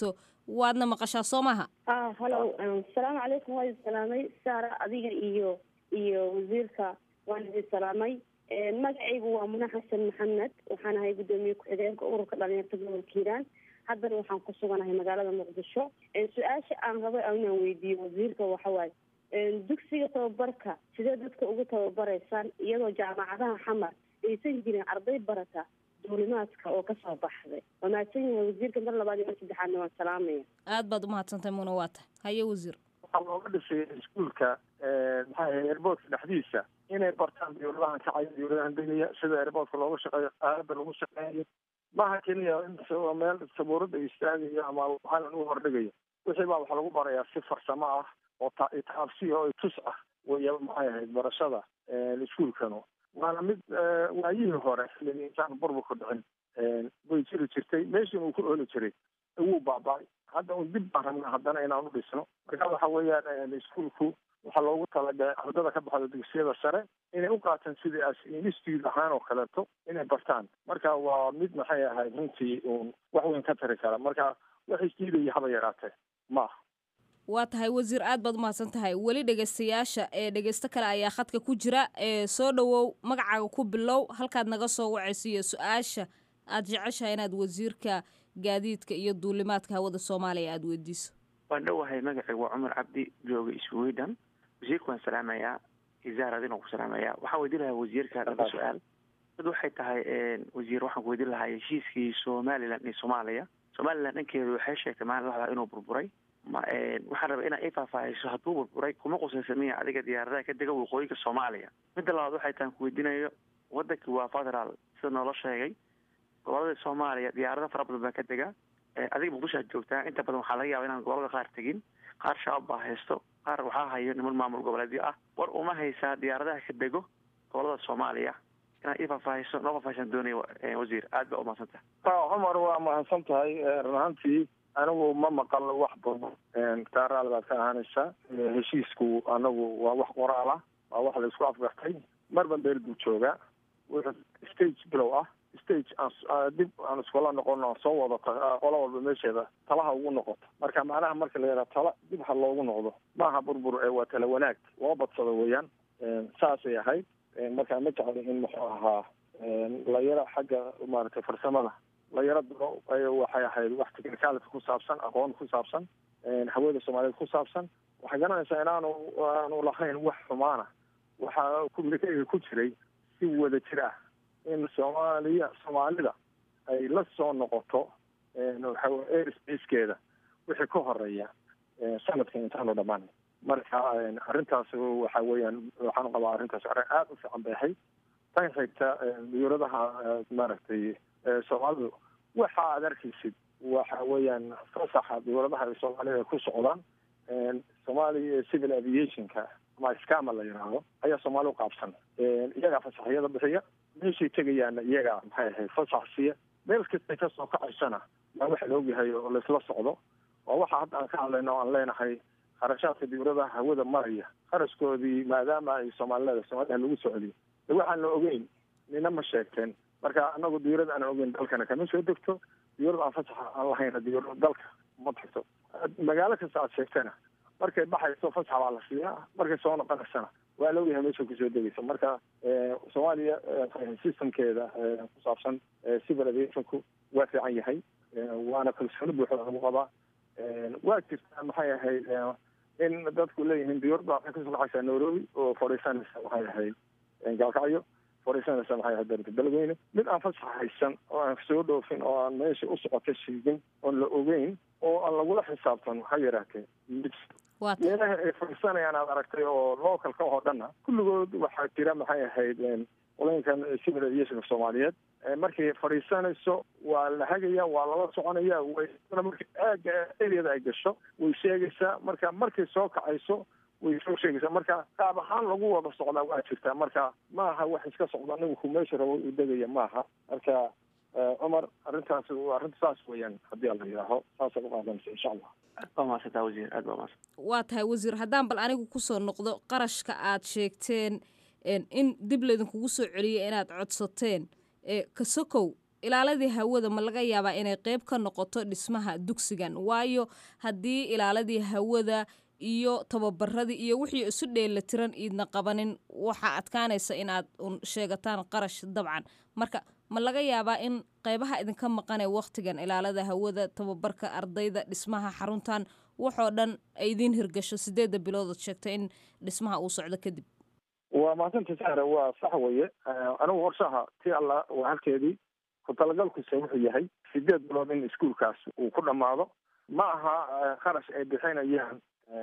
waadna maqashaa soo maaha ah halo asalaamu calaykum waa idin salaamay saara adiga iyo iyo wasiirka waan idin salaamay magacaygu waa muna xasan maxamed waxaan ahay guddoomiye ku-xigeenka ururka dhalinyarta gobolka hiiraan haddana waxaan ku suganahay magaalada muqdisho su-aasha aan rabay inaan weydiiyo wasiirka waxawaaye dugsiga tababarka sidee dadka ugu tababaraysaan iyadoo jaamacadaha xamar aysan jirin arday barata duulimaadka oo kasoo baxday waa mahadsan yahay wasiirka mar labaad iyo mar saddexaadna waan salaamaya aad baad umahadsantahay muna waa tahay haye wasiir waxaa looga dhisay iskuolka maxaa ahay airboortka dhexdiisa inay bartaan dawladahan kacaya dawladahan degaya sida airboortka looga shaqeeyo aalada lagu shaqeeyo maaha keliya in meel sabuurada istaagayo ama waxaan u hordhigayo wixii baa waxaa lagu barayaa si farsamo ah oo taabsi oo tus ah way maxay ahayd barashada iskuolkanu waana mid waayihii hore xilligii intaan burburku dhicin way jiri jirtay meeshin uu ku ooli jiray wuu baaba-ay hadda un dib baan rabnaa haddana inaan u dhisno marka waxa weeyaan iskuolku waxaa loogu talagalay ardada ka baxda dugsiyada sare inay u qaataan sidii as institute ahaan oo kaleeto inay bartaan marka waa mid maxay ahayd runtii uun wax weyn ka tari kara marka wax isdiidaya haba yaraatee maaha waa tahay wasiir aad baad umahadsan tahay weli dhegaystayaasha ee dhegaysto kale ayaa khadka ku jira ee soo dhowow magacaaga ku bilow halkaad naga soo wacayso iyo su-aasha aad jeceshahay inaad wasiirka gaadiidka iyo duulimaadka hawada soomaaliya aada weydiiso waan dhowahay magacaygu waa cumar cabdi jooga sweden wasiirka waan salaamayaa isaaradina ku salaamayaa waxaan weydiin lahaa wasiirka laba su-aal mid waxay tahay wasiir waxaan ku weydiin lahaa heshiiskii somalilan iyo soomaaliya somalilan dhankeedu waxay sheegtay maalin laxdaa inuu burburay ma waxaan rabaa inaa i faahfaahayso hadduu burburay kuma qusaysamiya adiga diyaaradaha ka dega waqooyiga soomaaliya midda labaad waxay tahan ku weydiinayo wadankii waa federaal sida noola sheegay gobolada soomaaliya diyaarado fara badan baa ka dega adiga muqdisho aad joogtaa inta badan waxaa laga yaaba inaan gobolada qaar tegin qaar shabaab baa haysto qaar waxaa hayo niman maamul goboleedyo ah war uma haysaa diyaaradaha ka dego gobolada soomaaliya inaad ii faahfaahayso noo faahfaahsan doonaya wasiir aad baa umahadsan tahay cumar waa mahadsan tahay run ahaantii anigu ma maqal wax badan taaraal baad ka ahaanaysaa heshiisku anagu waa wax qoraal ah waa wax la isku afgartay marban beel buu joogaa wuxuu stage bilow ah stage aan dib aan iskula noqono aan soo wado qolo walba meesheeda talaha ugu noqoto marka macnaha marka la yidhaha tala dib ha loogu noqdo maaha burbur ee waa tala wanaag loo badsado weeyaan saasay ahayd marka ma jecli in muxuu ahaa la yaro xagga maaragtay farsamada la yaro diro waxay ahayd wax technicality ku saabsan aqoon ku saabsan hawada soomaaliyeed ku saabsan waxay garanaysaa inaanu aanu lahayn wax xumaana waxaa communicatega ku jiray si wada jir ah in soomaaliya soomaalida ay la soo noqoto airspacekeeda wixii ka horeeya sanadkan intaanu dhammaan marka arrintaas waxa weeyaan waxaan qabaa arrintaas arrin aada u fiican bay ahayd tan xigta diyuuradaha maaragtay soomaalidu waxa aad arkaysid waxa weeyaan fasaxa diyuuradaha ay soomaalida ku socdaan somalia civil aviationka ama scama la yidhaahdo ayaa soomaali u qaabsan iyagaa fasaxyada bixiya meeshay tegayaana iyagaa maxay ahayd fasax siiya meel kastay kasoo kacaysana waa waxa la ogyahay oo laisla socdo waa waxa hadda aan ka hadlayno o aan leenahay kharashaadka diyuuradaha hawada maraya kharashkoodii maadaama ay soomaalileda soomaliha lagu socdiyo de waxaan la ogeyn nina ma sheegteen marka anagu diyuurada aan ogeyn dalkana kama soo degto diyuurada aan fasaxa aan lahayna diyuurada dalka ma tagto magaalo kasta aad sheegtana markay baxayso fasax baa la siiyaa markay soo noqonaysana waa la ogyahay meesha kusoo degaysa marka soomaaliya systemkeeda ku saabsan civil aviationku waa fiican yahay waana kalsooni buuxda lagu qabaa waa jirtaa maxay ahayd in dadku leeyihiin diyuurada waxay kasoo kaxaysaa nairobi oo fadhiisanaysa maxay ahayd gaalkacyo fadhiisanaysa maxay ahayd dalka dalweyne mid aan fasax haysan oo aan soo dhoofin oo aan meesha u socota sheegin oon la ogeyn oo aan lagula xisaabtan ha yaraatee meelaha ay fadhiisanayaan aad aragtay oo localka oo dhanna kulligood waxaa jira maxay ahayd qolooyinkan civil aviationka soomaaliyeed markay fadhiisanayso waa la hagaya waa lala soconaya way marka aaga areada ay gasho way sheegaysaa marka markay soo kacayso way soo sheegaysaa marka qaab ahaan lagu wada socdaa waa jirtaa marka maaha wax iska socda anigu ku meesha rabo u degaya maaha marka cumar arrintaas arrinta saas weeyaan haddii ala yidhaaho saasay u qaadanaysa insha allah aad baa mahadsantaa wasiir aad baa mahadsan waa tahay wasiir haddaan bal anigu kusoo noqdo qarashka aad sheegteen in dib laydinkugu soo celiyo inaad codsateen kasokow ilaaladii hawada ma laga yaabaa inay qeyb ka noqoto dhismaha dugsigan waayo haddii ilaaladii hawada iyo tababaradii iyo wixii isu dheelatiran iidna qabanin waxaa adkaanaysa inaad un sheegataan qarash dabcan marka ma laga yaabaa in qeybaha idinka maqanee wakhtigan ilaalada hawada tababarka ardayda dhismaha xaruntan waxoo dhan ay idiin hirgasho sideedda biloodood sheegtay in dhismaha uu socdo kadib waa mahadsanta sahre waa sax weye anigu qorshaha ti alla waa halkeedii ku talagalkiisa wuxuu yahay sideed bilood in iskuolkaas uu ku dhammaado ma aha kharash ay bixinayaan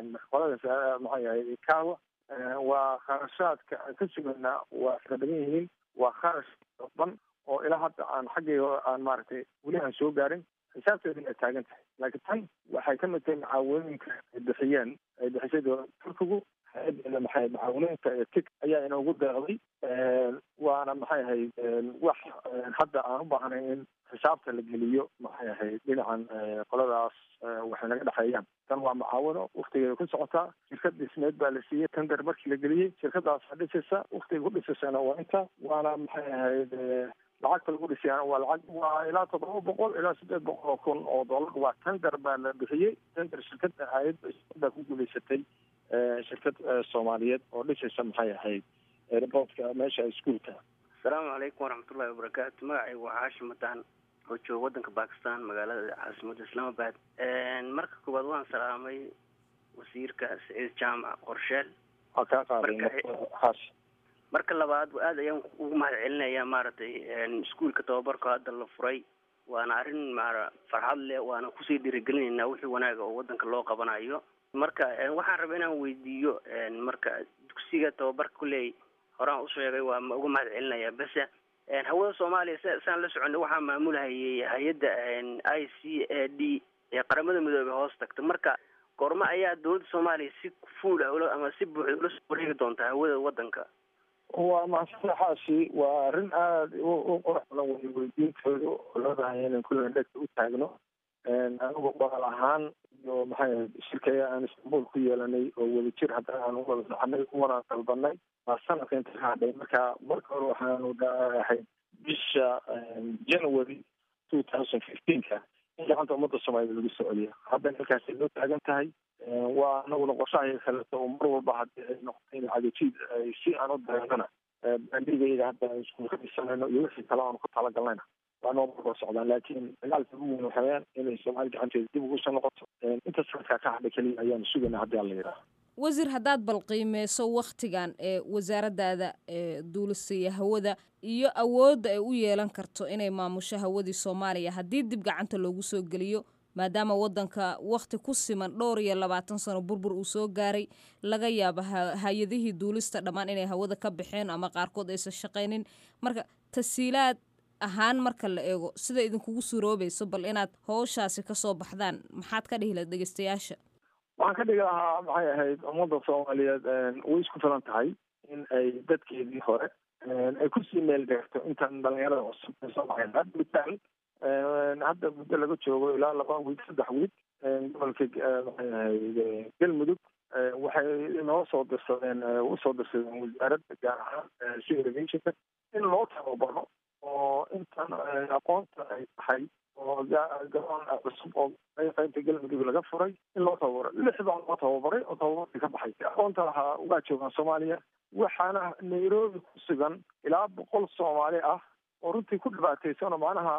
qolada maxaa yahay kaawa waa kharashaadka aan ka suganaa waa iska badan yihiin waa kharash dhan oo ilaa hadda aan xaggayga aan maaragtay weli aan soo gaarin xisaabteedina ay taagan tahay laakiin tan waxay ka mid tahay macaawinooyinka ay bixiyeen ay bixisay dowlada turkigu hay-adeena maxay macaawinooyinka ee tig ayaa inoogu deeqday waana maxay ahayd wax hadda aan u baahnay in xisaabta la geliyo maxay ahayd dhinacan qoladaas waxay naga dhexeeyaan tan waa macaawino waktigeeda ku socotaa shirkad dhismeed baa la siiyey tender markii la geliyey shirkadaasa dhisaysa waktiga ku dhisaysana waa inta waana maxay ahayd lacagta lagu dhisayana waa lacag waa ilaa toddoba boqol ilaa siddeed boqol oo kun oo dollar waa tender baa la bixiyey tender shirkada hayad baa ku guulaysatay shirkad soomaaliyeed oo dhisaysa maxay ahayd airportka meesha iskuolka asalaamu calaykum waraxmatullahi wabarakaatu magacaygu waa xaashim mataan oo jooga waddanka bakistan magaalada caasimadda islaamabad marka koowaad waan salaamay wasiirka saciid jaamac qorsheel waa kaa qaaday xaash marka labaad aada ayaan ugu mahad celinayaa maaragtay iskuolka tababarka hadda la furay waana arrin maara farxad leh waana kusii dhiirigelinaynaa wixii wanaaga oo waddanka loo qabanayo marka waxaan rabaa inaan weydiiyo marka dugsiga tababarka kuley horaan usheegay waa ma uga mahad celinayaa bese hawada soomaaliya s saan la soconay waxaa maamulhayay hay-adda i c a d ee qaramada midoobey hoos tagta marka goormo ayaa dowladda soomaaliya si fuul ah ama si buuxda ula soo wareegi doontaa hawada waddanka waa mahadsanta xaashi waa arrin aada u qurux badan wey weydiintooda oo loo baahanya inaan kulligan dhegta u taagno anigu qoraal ahaan iyo maxay ahayd shirkaya aan istanbul ku yeelanay oo wadajir haddana aan uwada soconay uwana dalbanay waa sanadka inta ka hadhay marka marka hore waxaanu ahayd bisha january two thousand fifteenka in gacanta ummadda soomaaliyed lagu soo celiyo haddana halkaasay loo taagan tahay waa anaguna qorshahay kaleeto oo mar walba haddii ay noqoto in cadajiid si aan u dareennana bandhigayga hadda aan iskuulka dhisanayno iyo wixii kale aanu ku talagalnayna waa noo markoo socdaan laakiin dagaalka ugu weyn waxaweyaan inay soomaali gacanteeda dib ugu soo noqoto inta sanadkaa ka hadhay keliya ayaanu sugayna haddii alla yidhaaha wasiir haddaad balqiimeyso wakhtigan ee wasaaraddaada ee duulisiya hawada iyo awoodda ay u yeelan karto inay maamusho hawadii soomaaliya haddii dib gacanta loogu soo geliyo maadaama waddanka wakhti ku siman dhowr iyo labaatan sano burbur uu soo gaaray laga yaabo hay-adihii duulista dhammaan inay hawada ka baxeen ama qaarkood aysan shaqaynin marka tasiilaad ahaan marka la eego sida idinkugu suuroobayso bal inaad howshaasi kasoo baxdaan maxaad ka dhihi laha dhegeystayaasha waxaan ka dhigi lahaa maxay ahayd ummadda soomaaliyeed way isku filan tahay in ay dadkeedii hore ay kusii meel deegto intan dhalinyarada cusub ay soo baxeen hadda mitaal hadda muddo laga joogo ilaa laba wiig saddex wiig gobolka maxay ahayd galmudug waxay inoo soo dirsadeen usoo dirsadeen wasaaradda gaar ahaan civil aviationka in loo tababaro oo intan aqoonta ay tahay oo garoon cusub oo qaybta galmudug laga furay in loo tababaro lix baa loo tababaray oo tababarkii ka baxay aqoonta lahaa waa joogaan soomaaliya waxaana nairobi ku sugan ilaa boqol soomaali ah oo runtii ku dhibaataysan oo macnaha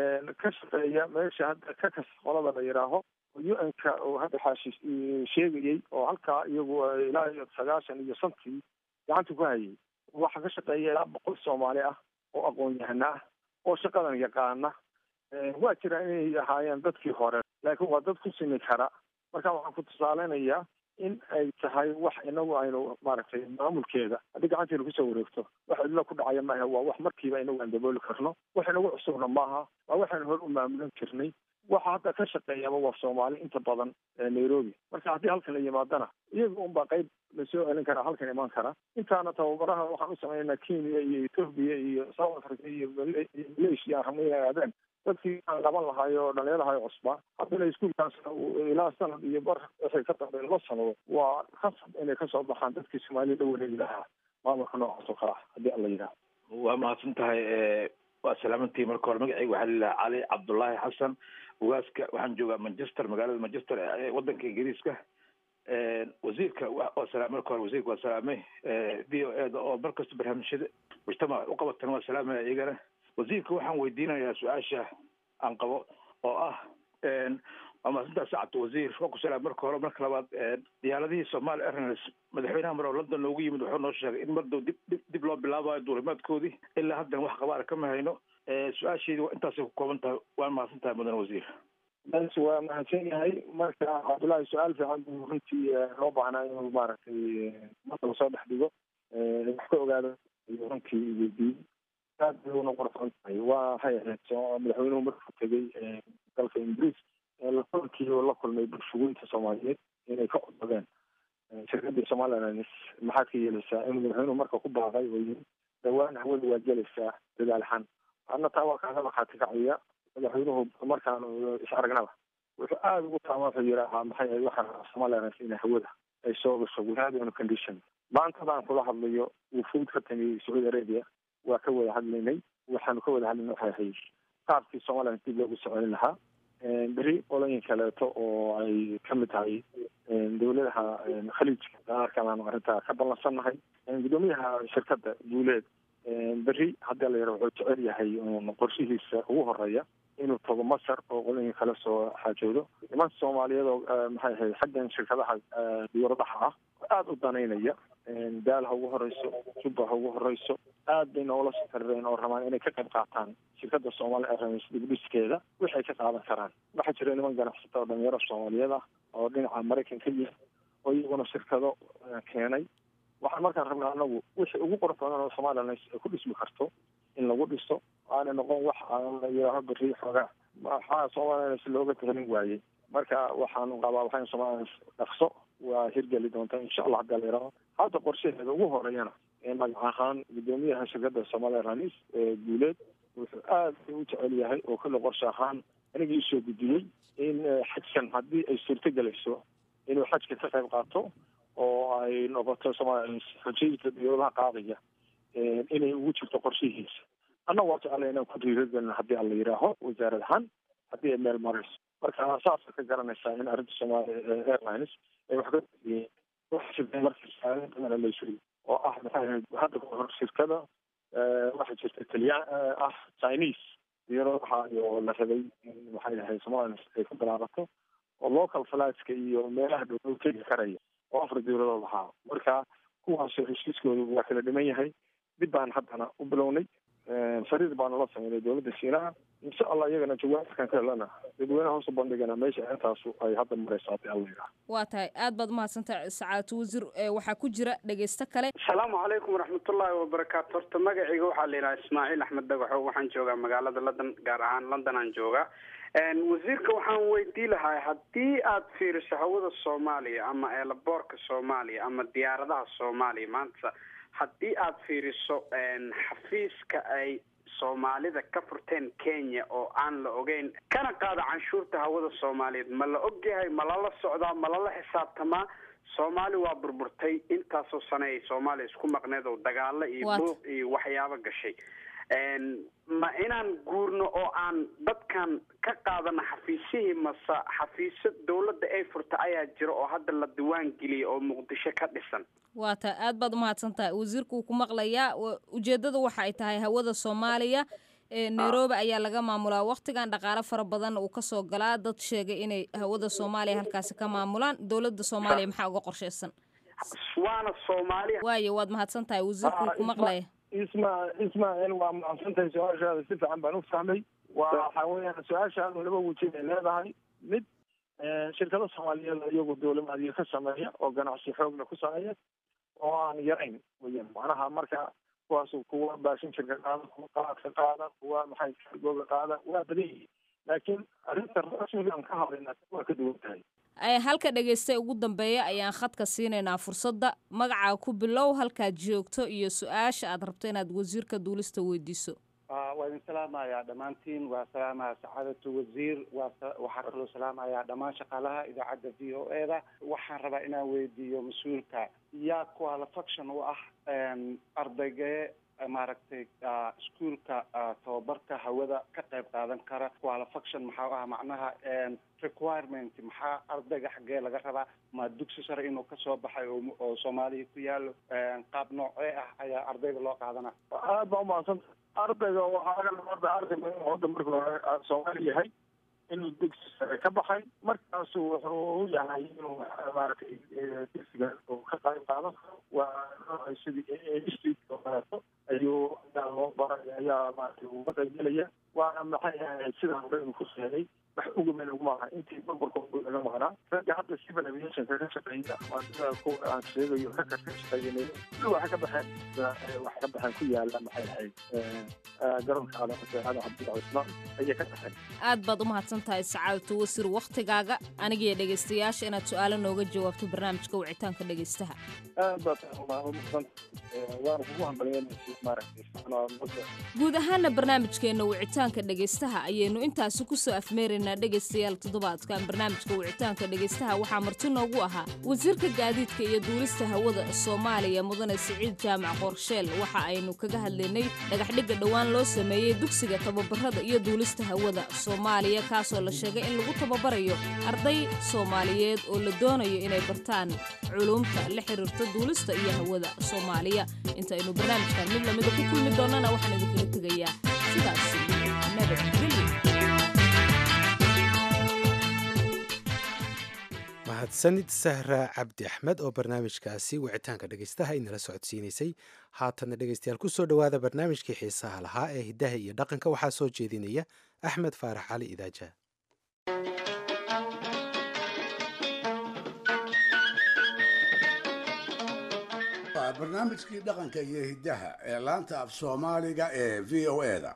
ka shaqeeya meesha hadda ka kas qolada la yidhaaho u n ka oo hadda xaashi sheegayey oo halkaa iyagu ilaa iyo sagaashan iyo shantii gacanta ku hayay waxaa ka shaqeeya ilaa boqol soomaali ah oo aqoon-yahana ah oo shaqadan yaqaana waa jira inay ahaayeen dadkii hore laakiin waa dad ku simi kara marka waxaan ku tusaaleynayaa in ay tahay wax inagu aynu maaragtay maamulkeeda haddii gacanteena kusoo wareegto wax cidlo ku dhacaya maaha waa wax markiiba inagu aan dabooli karno wax inagu cusubna maaha waa waxaynu hore u maamulan jirnay waxa hadda ka shaqeeyaba waa soomaali inta badan nairobi marka haddii halkan la yimaadana iyaga unbaa qayb lasoo celin karaa halkan imaan kara intaana tababaraha waxaan u sameynaa kenya iyo ethoobia iyo south africa iyo malaysia aan rabnay inay aadeen dadkii aan qaban lahayo oo dhalinyarahayo cusbaa haddana iskuolkaas ilaa sanad iyo bar wixii ka dambeey laba sanado waa khasab inay kasoo baxaan dadkii soomaalida la wareegi lahaa maamulka noocaas oo kale ah haddii alla yidhaah waa mahadsan tahay waa salaamantii marka hore magacayga waxaa lilaha cali cabdullaahi xasan ugaaska waxaan joogaa manchester magaalada manchester ee wadanka ingiriiska wasiirka waa salaamay marka hore wasiirka waa salaamay v o eda oo markasta barnaamijyada mujtamac u qabatan waa salaamaya iyagana wasiirka waxaan weydiinayaa su-aasha aan qabo oo ah waa mahadsantaas sacabta wasiir waa ku salaamay marka hore marka labaad diyaaradihii somali airlines madaxweynaha mar oo london noogu yimid wuxuu noo sheegay in mardow dib dib dib loo bilaabayo duulimaadkoodii ilaa haddana wax qabaara kama hayno su-aasheedii intaasay ku kooban tahay waan mahadsan tahay mudan wasiir bas waa mahadsan yahay marka cabdullaahi su-aal fiican buu runtii loo baahnaa inuu maaragtay marka lasoo dhex dhigo wax ka ogaado ayuu runtii weydiiyey aad bay una qorsoon tahay waa waxay ahayd madaxweynuhu markuu tegey dalka ingiriis lakulkii oo la kulmay bulshugoynta soomaaliyeed inay ka codsadeen shirkadii somaliland maxaad ka yeelaysaa inuu madaxweynuhu marka ku baaqay oo yiri dhawaan hawada waa gelaysaa dadaalxan adna taa waa kaaga markhaati kacaya madaxweynuhu markaan is aragnaba wuxuu aada ugu taama wuxuu yidhaahaa maxay ahayd waxaa somaliland in hawada ay soo gasho without any condition maantadaan kula hadlayo wufuud ka timi sacuudi arabia waa ka wada hadlaynay waxaanu ka wada hadlaynay waxay ahayd qaabkii somaliland dib loogu soconin lahaa beri qolooyin kaleeto oo ay kamid tahay dowladaha khaliijka dalalkan aanu arrintaa ka ballansannahay guddoomiyaha shirkadda guuleed beri haddii la yaro wuxuu jecel yahay qorshihiisa ugu horeeya inuu tago masar oo qolooyin kale soo xaajoodo niman soomaaliyeed oo maxay ahayd xaggan shirkadaha diyaaradaha ah aada u danaynaya daal ha ugu horeyso jubba ha ugu horeyso aad bay noola soo xiriireen oo rabaan inay ka qayb qaataan shirkadda soomaali airlines dibdhiskeeda waxay ka qaadan karaan waxaa jira niman ganacsata oo dhalinyaro soomaaliyeed ah oo dhinaca maraykan ka yimid oo iyaguna shirkado keenay waxaan markaan rabnaa anagu wixii ugu qurux badan oo somali airlines ay ku dhismi karto in lagu dhiso aana noqon wax aan la yidhaaho beri xoogaa maxaa somali airlines looga tehelin waayey marka waxaanu qabaa waxaan somali airlines dhaqso waa hirgeli doontaa insha allah hadii la yidhaaho hadda qorshaheeda ugu horeeyana magac ahaan guddoomiyaha shirkadda somali airlines guuleed wuxuu aad u jecel yahay oo kale qorshe ahaan aniga iisoo gudiyey in xajkan haddii ay suurto gelayso inuu xajka ka qayb qaato oo ay noqoto somali xojayda diyadaha qaadaya inay ugu jirto qorshihiisa anna waa jeclay inaan ku dhiiragelin haddii aan la yidhaaho wasaarad ahaan haddii ay meel marayso marka saasa ka garanaysaa in arrinta somali airlines ay wax ka wax jirta markii saada badan la sugay oo ah maxay ahayd hadda kahor shirkada waxaa jirta taliyaan ah chinese diyaaradaha iyo la rabay in maxay ahayd somaliland ay ku bilaabato oo local flightska iyo meelaha dhow tegi karaya oo afar diyaaradood ahaa marka kuwaas heshiiskoodu waa kala dhiman yahay dib baan haddana u bilownay fariid baana la sameynay dowladda shiinaha insha allah iyagana jawaabkan ka helana dadweynaha hoos u bandhigana meesha intaasu ay hadda marayso haddii alla yidhaha waa tahay aad baad umahadsantahay sacaadatu wasiir waxaa ku jira dhegeysto kale asalaamu calaykum waraxmatullaahi wabarakaatu horta magacayga waxaa la yidhaha ismaaciil axmed dagaxo waxaan joogaa magaalada london gaar ahaan london aan joogaa wasiirka waxaan weydii lahaa haddii aad fiiriso hawada soomaaliya ama eelaboorka soomaaliya ama diyaaradaha soomaaliya maanta haddii aad fiiriso xafiiska ay soomaalida ka furteen kenya oo aan la ogeyn kana qaada canshuurta hawada soomaaliyeed ma la ogyahay ma lala socdaa ma lala xisaabtamaa soomaali waa burburtay intaasoo sane ay soomaaliya isku maqneed oo dagaalo iyo buuq iyo waxyaabo gashay ma inaan guurno oo aan dadkan ka qaadano xafiisyihii mase xafiisyo dawladda ay furta ayaa jira oo hadda la diwaan geliyay oo muqdisho ka dhisan waa tahay aad baad umahadsan tahay wasiirka wuu ku maqlayaa ujeeddada waxa ay tahay hawada soomaaliya nairobi ayaa laga maamulaa waktigan dhaqaale fara badan uu kasoo galaa dad sheegay inay hawada soomaaliya halkaasi ka maamulaan dowladda soomaaliya maxaa uga qorsheysan waana soomaaliya waayo waad mahadsan tahay wasiirka wuu ku maqlaya isma ismail waa mahadsantahay su-aashaada si fiican baan u fahmay waa waxa weeyaan su-aashaadu laba wejin ay leedahay mid shirkado soomaaliyeed iyagu dowlamaadiyo ka sameeya oo ganacsi xoogna ku sameeya oo aan yarayn weyaan macnaha marka kuwaas kuwa baashinjirka qaada kuwa qalaadka qaada kuwa maxay kargooga qaada waa badan yihiin laakiin arrinta rasmiga aan ka hadlayna waa ka duwan tahay halka dhegeysta ugu dambeeya ayaan khadka siinaynaa fursadda magacaa ku bilow halkaad joogto iyo su-aasha aad rabto inaad wasiirka duulista weydiiso waa idin salaamayaa dhammaantiin waa salaamaya sacaadatu wasiir waa waxaa kaloo salaamayaa dhammaan shaqaalaha idaacadda v o e da waxaan rabaa inaan weydiiyo mas-uulka yaa qualifaction u ah ardaygee maaragtay iskuolka tababarka hawada ka qayb qaadan kara qualifaction maxaa ah macnaha requirement maxaa ardayga xaggee laga rabaa ma dugsi sare inuu kasoo baxay oo soomaaliya ku yaalo qaab noocee ah ayaa ardayga loo qaadana aad baa umahadsanta ardayga waxaa laga rabaa arday arday hadda marka hore soomaali yahay inuu dugsi sare ka baxay markaasu wuxuu u yahay inuu maaragtay dugsiga uu ka qayb qaadan karo waa sidii institute oo kaleeto ayuu ayaa loo baray ayaa maaragtay uga qaybgelaya waana maxay ahayd sidaan hore uu ku sheegay wax uga meel uguma aha intii burburka laga maqnaa ragga hadda civil aviationka ka shaqeeya waa sida kuwa aan sheegayo ragga ka shaqeeyanay kuli waxay ka baxeen waxay ka baxeen ku yaala maxay ahayd garoonka calaamaseexada cabdilla cismaan ayay ka baxeen aad baad u mahadsan tahay sacaadatu wasiir wakhtigaaga anigiyo dhegaystayaasha inaad su-aalo nooga jawaabto barnaamijka wicitaanka dhegaystaha aad baad umahadsan waana kugu hambalyeynaysa maaragtay guud ahaana barnaamijkeenna wicitaanka dhegaystaha ayaynu intaasi kusoo afmeeraynaa dhegaystayaal toddobaadkan barnaamijka wicitaanka dhegaystaha waxaa marti noogu ahaa wasiirka gaadiidka iyo duulista hawada soomaaliya mudane siciid jaamac qorsheel waxa aynu kaga hadlaynay dhagaxdhigga dhowaan loo sameeyey dugsiga tababarada iyo duulista hawada soomaaliya kaasoo la sheegay in lagu tababarayo arday soomaaliyeed oo la doonayo inay bartaan culuumta la xiriirta duulista iyo hawada soomaaliya intaynu barnaamijkan mid lamida ku kulmi doonana waxaan idinkala tegayaa sidaas nabadgelyo mahadsanid sahra cabdi axmed oo barnaamijkaasi wicitaanka dhegaystaha inala socodsiinaysay haatanna dhegaystayaal ku soo dhowaada barnaamijkii xiisaha lahaa ee hiddaha iyo dhaqanka waxaa soo jeedinaya axmed faarax cali idaaja waa barnaamijkii dhaqanka iyo hiddaha ee laanta af soomaaliga ee v o eda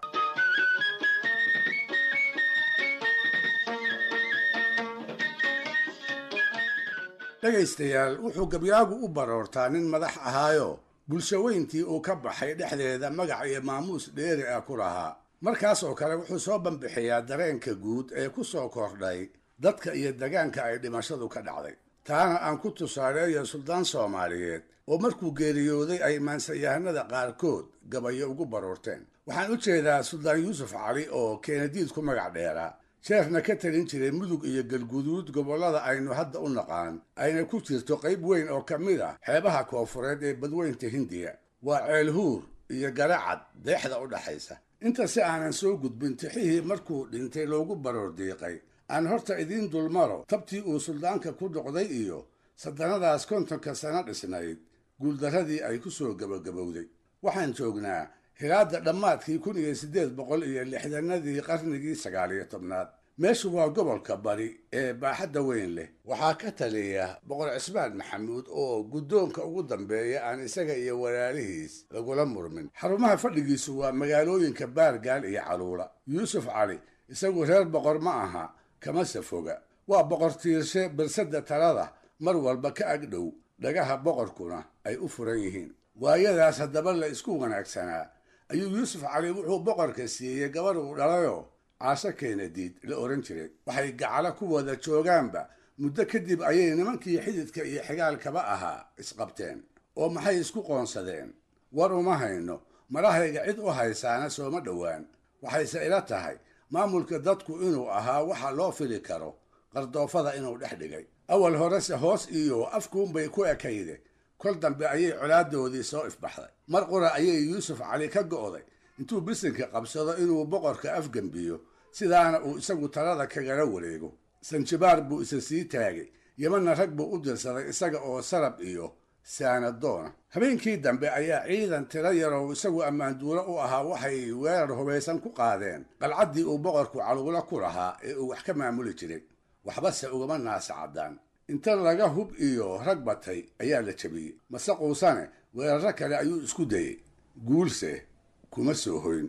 dhegaystayaal wuxuu gabyaagu u baroortaa nin madax ahaayo bulsho weyntii uu ka baxay dhexdeeda magac iyo maamuus dheeri ah ku lahaa markaas oo kale wuxuu soo banbixiyaa dareenka guud ee ku soo kordhay dadka iyo degaanka ay dhimashadu ka dhacday taana aan ku tusaaleeyo suldaan soomaaliyeed oo markuu geeriyooday ay maansayahanada qaarkood gabayo ugu baroorteen waxaan u jeedaa suldaan yuusuf cali oo keenadiid ku magac dheeraa sheekhna ka talin jiray mudug iyo galguduud gobollada aynu hadda u naqaan ayna ku jirto qayb weyn oo ka mid ah xeebaha koofureed ee badweynta hindiya waa ceelhuur iyo garacad deexda u dhaxaysa inta si aanan soo gudbin tixihii markuu dhintay loogu baroor diiqay aan horta idiin dulmaro tabtii uu suldaanka ku dhoqday iyo saddannadaas kontonka sano dhisnayd guuldarradii ay ku soo gebagabowday waxaan joognaa hilaadda dhammaadkii kun iyo siddeed boqol iyo lixdanadii qarnigii sagaaliyo tobnaad meeshu waa gobolka bari ee baaxadda weyn leh waxaa ka taliya boqor cismaan maxamuud oo guddoonka ugu dambeeya aan isaga iyo walaalihiis lagula murmin xarumaha fadhigiisu waa magaalooyinka baargaal iyo caluula yuusuf cali isagu reer boqor ma aha kamase foga waa boqor tiirshe balsadda talada mar walba ka agdhow dhagaha boqorkuna ay u furan yihiin waayadaas haddaba la isku wanaagsanaa ayuu yuusuf cali wuxuu boqorka siiyey gabarh uu dhalayoo caasho keenadiid la ohan jiray waxay gacalo ku wada joogaanba muddo kadib ayay nimankii xididka iyo xigaalkaba ahaa isqabteen oo maxay isku qoonsadeen war uma hayno marahayga cid u haysaana sooma dhowaan waxayse ila tahay maamulka dadku inuu ahaa waxa loo fili karo qardoofada inuu dhex dhigay awal horese hoos iyo afkuunbay ku ekayde kol dambe ayay colaadoodii soo ifbaxday mar qura ayay yuusuf cali ka go'day intuu bisinka qabsado inuu boqorka afgembiyo sidaana uu isagu talada kagala wareego sanjibaar buu isa sii taagay yemanna rag buu u dirsaday isaga oo sarab iyo saanadoona habeenkii dambe ayaa ciidan tiro yarow isagu ammaanduuro u ahaa waxay weerar hubaysan ku qaadeen qalcaddii uu boqorku caluulo ku lahaa ee uu wax ka maamuli jiray waxbase ugama naasa caddaan inta laga hub iyo rag batay ayaa la jabiyey mase quusane weerarro kale ayuu isku dayey guulse kuma soo hoyn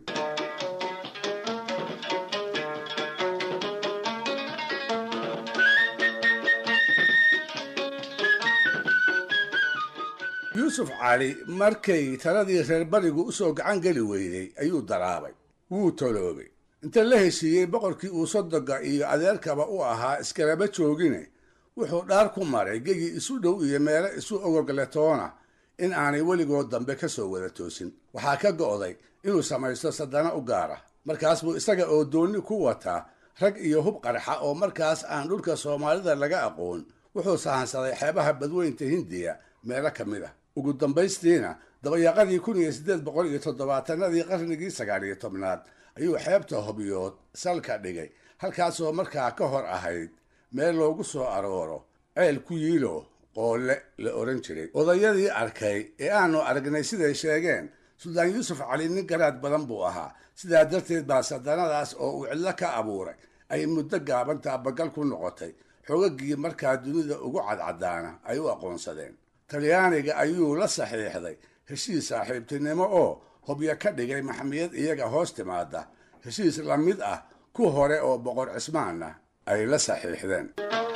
yuusuf cali markay taladii reer barigu u soo gacan geli weyday ayuu daraabay wuu toloobay inta la heshiiyey boqorkii uu sodoga iyo adeerkaba u ahaa iskalaba joogine wuxuu dhaar ku maray gegi isu dhow iyo meelo isu ogogletoona in aanay weligood dambe ka soo wada toosin waxaa ka go'day inuu samaysto sadana u gaara markaas buu isaga oo doonni ku wataa rag iyo hub qarxa oo markaas aan dhulka soomaalida laga aqoon wuxuu sahansaday xeebaha badweynta hindiya meelo ka mid ah ugu dambaystiina dabayaaqadii kun iyo siddeed boqol iyo toddobaatanadii qarnigii sagaal iyo tobnaad ayuu xeebta hobyood salka dhigay halkaasoo markaa ka hor ahayd meel loogu soo arooro ceel ku yiilo qoole la odhan jiray odayadii arkay ee aanu aragnay siday sheegeen suldaan yuusuf cali nin garaad badan buu ahaa sidaa darteed baa sadanadaas oo uu cidlo ka abuuray ay muddo gaaban taabagal ku noqotay xogagii markaa dunida ugu cadcadaana ay u aqoonsadeen talyaaniga ayuu la saxiixday heshiis saaxiibtinimo oo hobyo ka dhigay maxmiyad iyaga hoos timaada heshiis la mid ah ku hore oo boqor cismaanna ay la saxiixdeen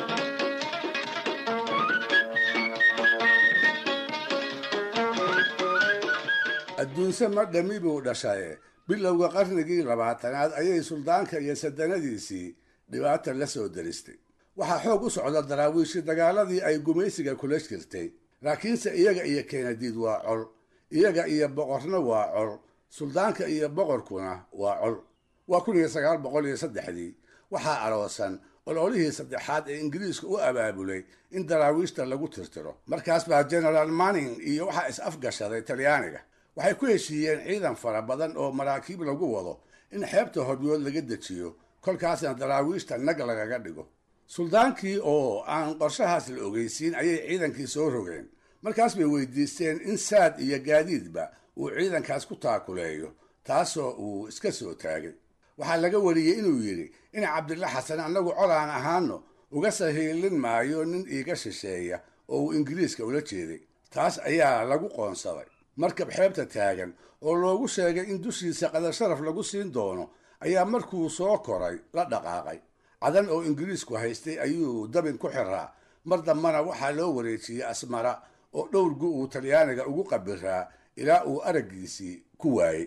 adduunse ma dhami buu dhashaye bilowga qarnigii labaatanaad ayay suldaanka iyo sadanadiisii dhibaata la soo daristay waxaa xoog u socda daraawiishi dagaaladii ay gumaysiga kula jirtay laakiinse iyaga iyo keenadiid waa col iyaga iyo boqorna waa col suldaanka iyo boqorkuna waa col waa kun iyo sagaal boqol iyo saddexdii waxaa aroosan ololihii saddexaad ee ingiriiska u abaabulay in daraawiishta lagu tirtiro markaas baa generaal manning iyo waxaa is afgashaday talyaaniga waxay ku heshiiyeen ciidan fara badan oo maraakiib lagu wado in xeebta hobyood laga dejiyo kolkaasna daraawiishta nag lagaga dhigo suldaankii oo aan qorshahaas la ogeysiin ayay ciidankii soo rogeen markaas bay weydiisteen in saad iyo gaadiidba uu ciidankaas ku taakuleeyo taasoo uu iska soo taagay waxaa laga wariyey inuu yidhi in cabdilla xasan annagu cod aan ahaano uga sahiilin maayo nin iiga shisheeya oo uu ingiriiska ula jeeday taas ayaa lagu qoonsaday markab xeebta taagan oo loogu sheegay in dushiisa qadar sharaf lagu siin doono ayaa markuu soo koray la dhaqaaqay cadan oo ingiriisku haystay ayuu dabin ku xiraa mar dambana waxaa loo wareejiyey asmara oo dhowrgu uu talyaaniga ugu qabiraa ilaa uu araggiisii ku waayey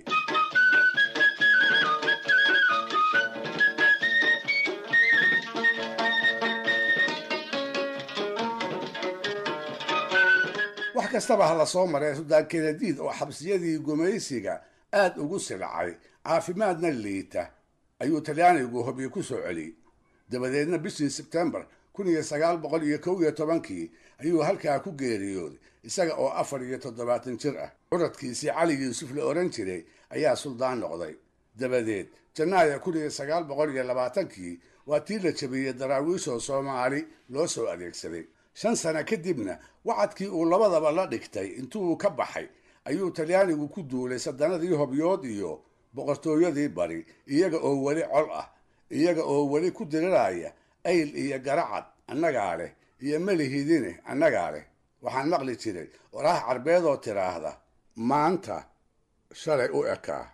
wax kastaba ha la soo maray suldaan kenadiid oo xabsiyadii gumaysiga aad ugu silcay caafimaadna liita ayuu talyaanigu hobyo ku soo celiyey dabadeedna bishii sebtembar kun iyo sagaal boqol iyo kow iyo tobankii ayuu halkaa ku geeriyooday isaga oo afar iyo toddobaatan jir ah curadkiisii cali yuusuf la odhan jiray ayaa suldaan noqday dabadeed janaayo kun iyo sagaal boqol iyo labaatankii waa tii la jabiyey daraawiishoo soomaali loo soo adeegsaday shan sano kadibna wacadkii uu labadaba la dhigtay intuu ka baxay ayuu talyaanigu ku duulay sadanadii hobyood iyo boqortooyadii bari iyaga oo weli col ah iyaga oo weli ku diriraya ayl iyo garacad annagaa leh iyo melihidine annagaa leh waxaan maqli jiray waraah carbeedoo tiraahda maanta shalay u ekaa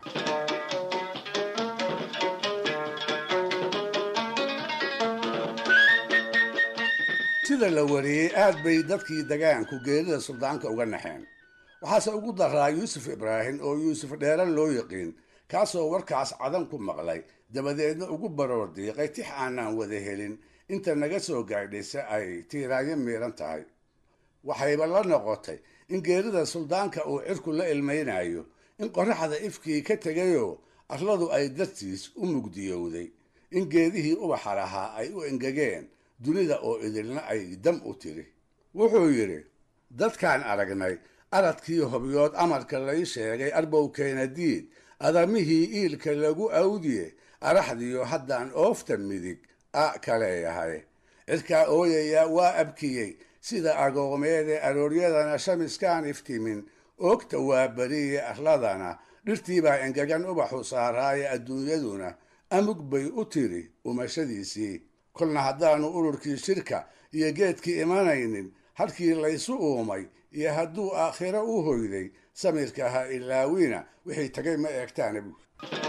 sida la wariyey aad bay dadkii degaanku geerida suldaanka uga naxeen waxaase ugu daraa yuusuf ibraahim oo yuusuf dheeran loo yaqiin kaasoo warkaas cadan ku maqlay dabadeedna ugu baroor diiqay tix aanaan wada helin inta naga soo gaadhaysa ay tiiraanyo miiran tahay waxayba la noqotay in geerida suldaanka uu cirku la ilmaynayo in qorraxda ifkii ka tegayoo arladu ay dartiis u mugdiyowday in geedihii ubaxa lahaa ay u engegeen dunida oo idilna ay dam u tiri wuxuu yidhi dadkaan aragnay aradkii hobyood amarka lay sheegay arbow keenadiid adamihii iilka lagu awdiye araxdiyo haddaan oofta midig a kaleeyahay cirkaa ooyaya waa abkiyey sida agoomeede arooryadana shamiskaan iftimin oogta waa beriye arladana dhirtiibaa engegan ubaxu saaraaye adduunyaduna amug bay u tiri umashadiisii kolna haddaanu ururkii shirka iyo geedkii imanaynin halkii laysu uumay iyo hadduu aakhiro u hoyday samirka ha ilaawina wixii tagay ma eegtaana buur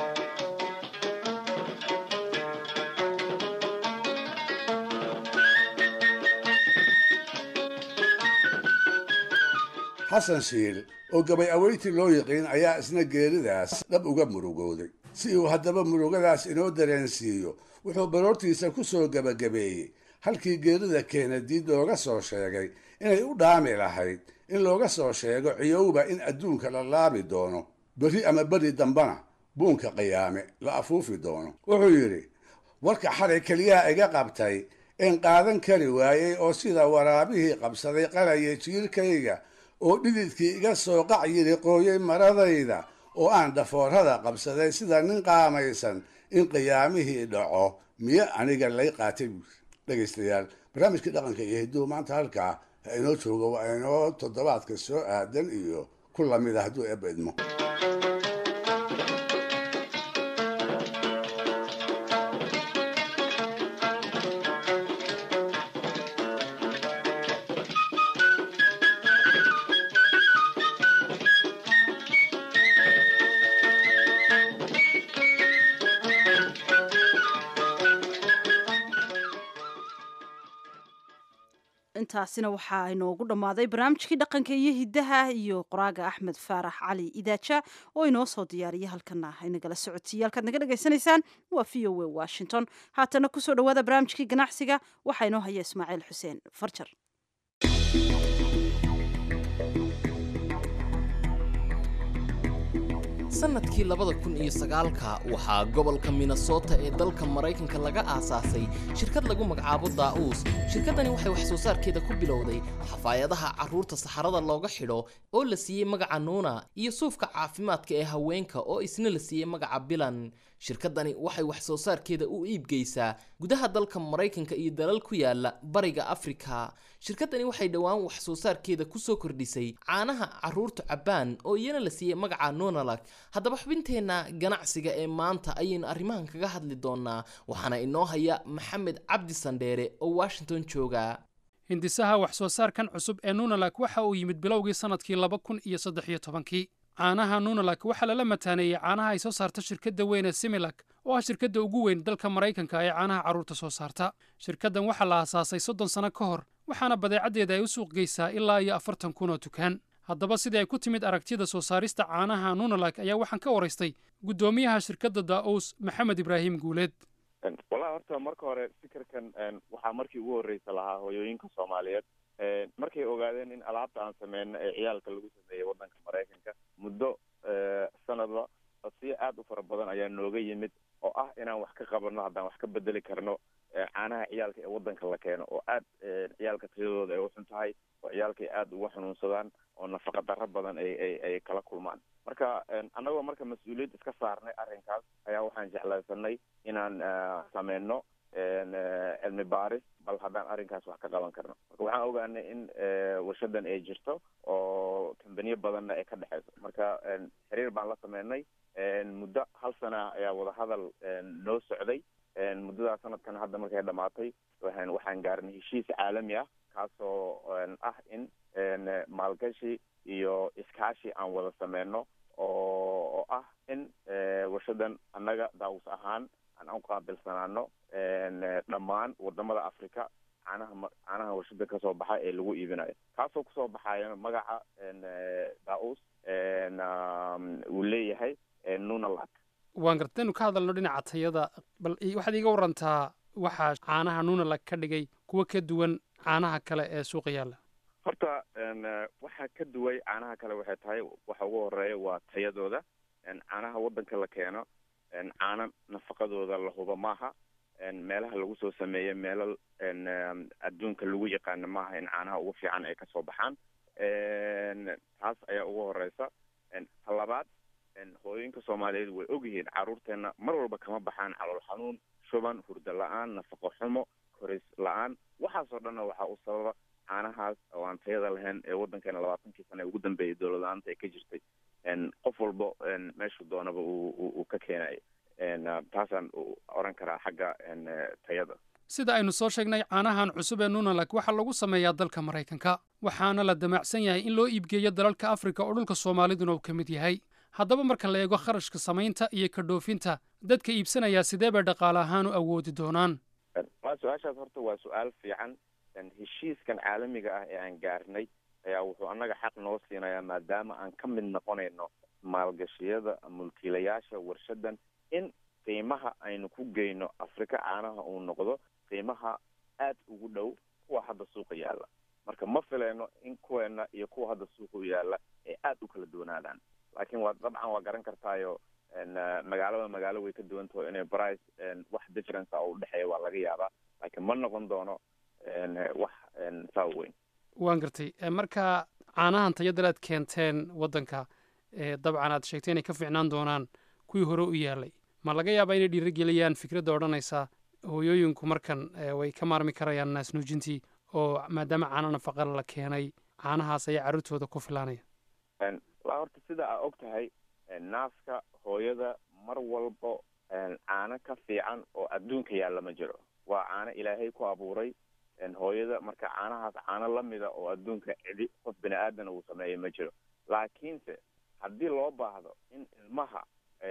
xasan shiil oo gabay aweyti loo yaqiin ayaa isna geeridaas dhab uga murugooday si uu haddaba murugadaas inoo dareensiiyo wuxuu baroortiisa ku soo gebagabeeyey halkii geerida keenadiid looga soo sheegay inay u dhaami lahayd in looga soo sheego ciyowba in adduunka la laabi doono berri ama beri dambana buunka qiyaame la afuufi doono wuxuu yidhi warka xalay keliyaha iga qabtay een qaadan kari waayey oo sida waraabihii qabsaday qalaya jiirkayga oo dhididkii iga soo qac yidhi qooyey maradayda oo aan dhafoorada qabsaday sida nin qaamaysan in qiyaamihii dhaco miyo aniga lay qaatay buuri dhegaystayaal barnaamijkii dhaqanka iyo hidduu maanta halkaa ha inoo joogo waa inoo toddobaadka soo aadan iyo ku lamida hadduu eebba idmo intaasina waxaa inoogu dhammaaday barnaamijkii dhaqanka iyo hiddaha iyo qoraaga axmed faarax cali idaaja oo inoo soo diyaariya halkana inagala socotiiya halkaad naga dhagaysanaysaan waa v o a washington haatana kusoo dhawaada barnaamijkii ganacsiga waxaa inoo haya ismaaciil xuseen farjar sannadkii labada kun iyo sagaalka waxaa gobolka minnesota ee dalka maraykanka laga aasaasay shirkad lagu magacaabo daa'uus shirkaddani waxay wax soo saarkeeda ku bilowday xafaayadaha carruurta saxarada looga xidho oo la siiyey magaca nuuna iyo suufka caafimaadka ee haweenka oo isna la siiyey magaca bilan shirkaddani waxay wax soo saarkeeda u iibgeysaa gudaha dalka maraykanka iyo dalal ku yaala bariga afrika shirkaddani waxay dhowaan wax soo saarkeeda kusoo kordhisay caanaha carruurtu cabbaan oo iyana la siiyey magaca nonalak haddaba xubinteenna ganacsiga ee maanta ayaynu arrimahan kaga hadli doonaa waxaana inoo haya maxamed cabdi sandheere oo washington jooga hindisaha wax soo saarkan cusub ee nunalak waxa uu yimid bilowgii sannadkii laba kun iyo saddex iyo tobankii caanaha nunalak waxaa lala mataaneeyey caanaha ay soo saarta shirkadda weyn ee similak oo ah shirkadda ugu weyn dalka maraykanka ee caanaha carruurta soo saarta shirkaddan waxaa la aasaasay soddon sano ka hor waxaana badeecaddeeda ay u suuq geysaa ilaa iyo afartan kun oo dukaan haddaba sidii ay ku timid aragtida soo saarista caanaha nunalak ayaa waxaan ka waraystay guddoomiyaha shirkadda daa'uus maxamed ibraahim guuleed wallahi horta marka hore fikirkan waxaa markii ugu horreysa lahaa hooyooyinka soomaaliyeed markay ogaadeen in alaabta aan sameyno ee ciyaalka lagu sameeyey waddanka maraykanka muddo sanadba codsiyo aada u fara badan ayaa nooga yimid oo ah inaan wax ka qabanno haddaan wax ka bedeli karno caanaha ciyaalka ee waddanka la keeno oo aad ciyaalka tayadooda ay uxun tahay oo ciyaalka ay aada uga xanuunsadaan oo nafaqa darro badan ay ay ay kala kulmaan marka annagoo marka mas-uuliyad iska saarnay arrinkaas ayaa waxaan jeclaysanay inaan sameyno cilmi baaris bal haddaan arrinkaas wax ka qaban karno marka waxaan ogaanay in warshadan ay jirto oo kambaniyo badanna ay ka dhexeyso marka xiriir baan la sameynay muddo hal sana ayaa wadahadal noo socday muddadaa sanadkan hadda markay dhamaatay waxaan waxaan gaarnay heshiis caalami ah kaasoo ah in maalgashi iyo iskaashi aan wada sameyno oo oo ah in warshadan annaga daawus ahaan aan u qaabilsanaano dhammaan wadamada africa caanaha caanaha warshada kasoo baxa ee lagu iibinayo kaasoo kusoo baxaya magaca daus uu leeyahay nunalak waan garta inu ka hadalno dhinaca tayada bal waxaad iiga warantaa waxaa caanaha nunalak ka dhigay kuwa ka duwan caanaha kale ee suuqa yaalla horta waxaa ka duway caanaha kale waxay tahay waxa ugu horeeya waa tayadooda caanaha waddanka la keeno caano nafaqadooda la hubo maaha meelaha lagu soo sameeyo meelo adduunka lagu yaqaano maaha in caanaha ugu fiican ay kasoo baxaan taas ayaa ugu horeysa ta labaad hooyooyinka soomaaliyeed way ogyihiin carruurteena mar walba kama baxaan calool xanuun shuban hurdo la-aan nafaqo xumo koris la-aan waxaasoo dhanna waxaa u sababa caanahaas oo aan tayada lahayn ee waddankeena labaatankii sana ugu dambeeyay dowlad la-aanta ay ka jirtay qof walba meeshuu doonaba uu ka keenayo taasaan oran karaa xagga tayada sida aynu soo sheegnay caanahan cusub ee nunalak waxaa lagu sameeyaa dalka maraykanka waxaana la damacsan yahay in loo iibgeeyo dalalka afrika oo dhulka soomaaliduna uu ka mid yahay haddaba marka la eego kharashka samaynta iyo ka dhoofinta dadka iibsanayaa sidee bay dhaqaale ahaan u awoodi doonaan waa su-aashaas horta waa su-aal fiican heshiiskan caalamiga ah ee aan gaarnay ayaa wuxuu annaga xaq noo siinayaa maadaama aan ka mid noqonayno maalgashiyada mulkiilayaasha warshadan in qiimaha aynu ku geyno afrika caanaha uu noqdo qiimaha aad ugu dhow kuwa hadda suuqa yaalla marka ma fileyno in kuweena iyo kuwa hadda suuqa u yaalla ay aad u kala duwanaadaan laakiin waa dabcan waa garan kartaayo magaalada magaalo way ka duwan taho inay price wax difference a u dhexeeya waa laga yaabaa laakiin ma noqon doono wax saa weyn waan gartay marka caanahan tayadal aad keenteen waddanka dabcan aad sheegtay inay ka fiicnaan doonaan kuwii hore u yaalay ma laga yaabaa inay dhiirigeliyaan fikradda odhanaysa hooyooyinku markan way ka maarmi karayaan naasnuujintii oo maadaama caano nafaqala la keenay caanahaas ayaa carruurtooda ku filaanaya waa horta sida aa og tahay naaska hooyada mar walbo caano ka fiican oo adduunka yaalla ma jiro waa caano ilaahay ku abuuray hooyada marka caanahaas caano lamida oo adduunka cidi qof bini aadana uu sameeya ma jiro laakiinse haddii loo baahdo in ilmaha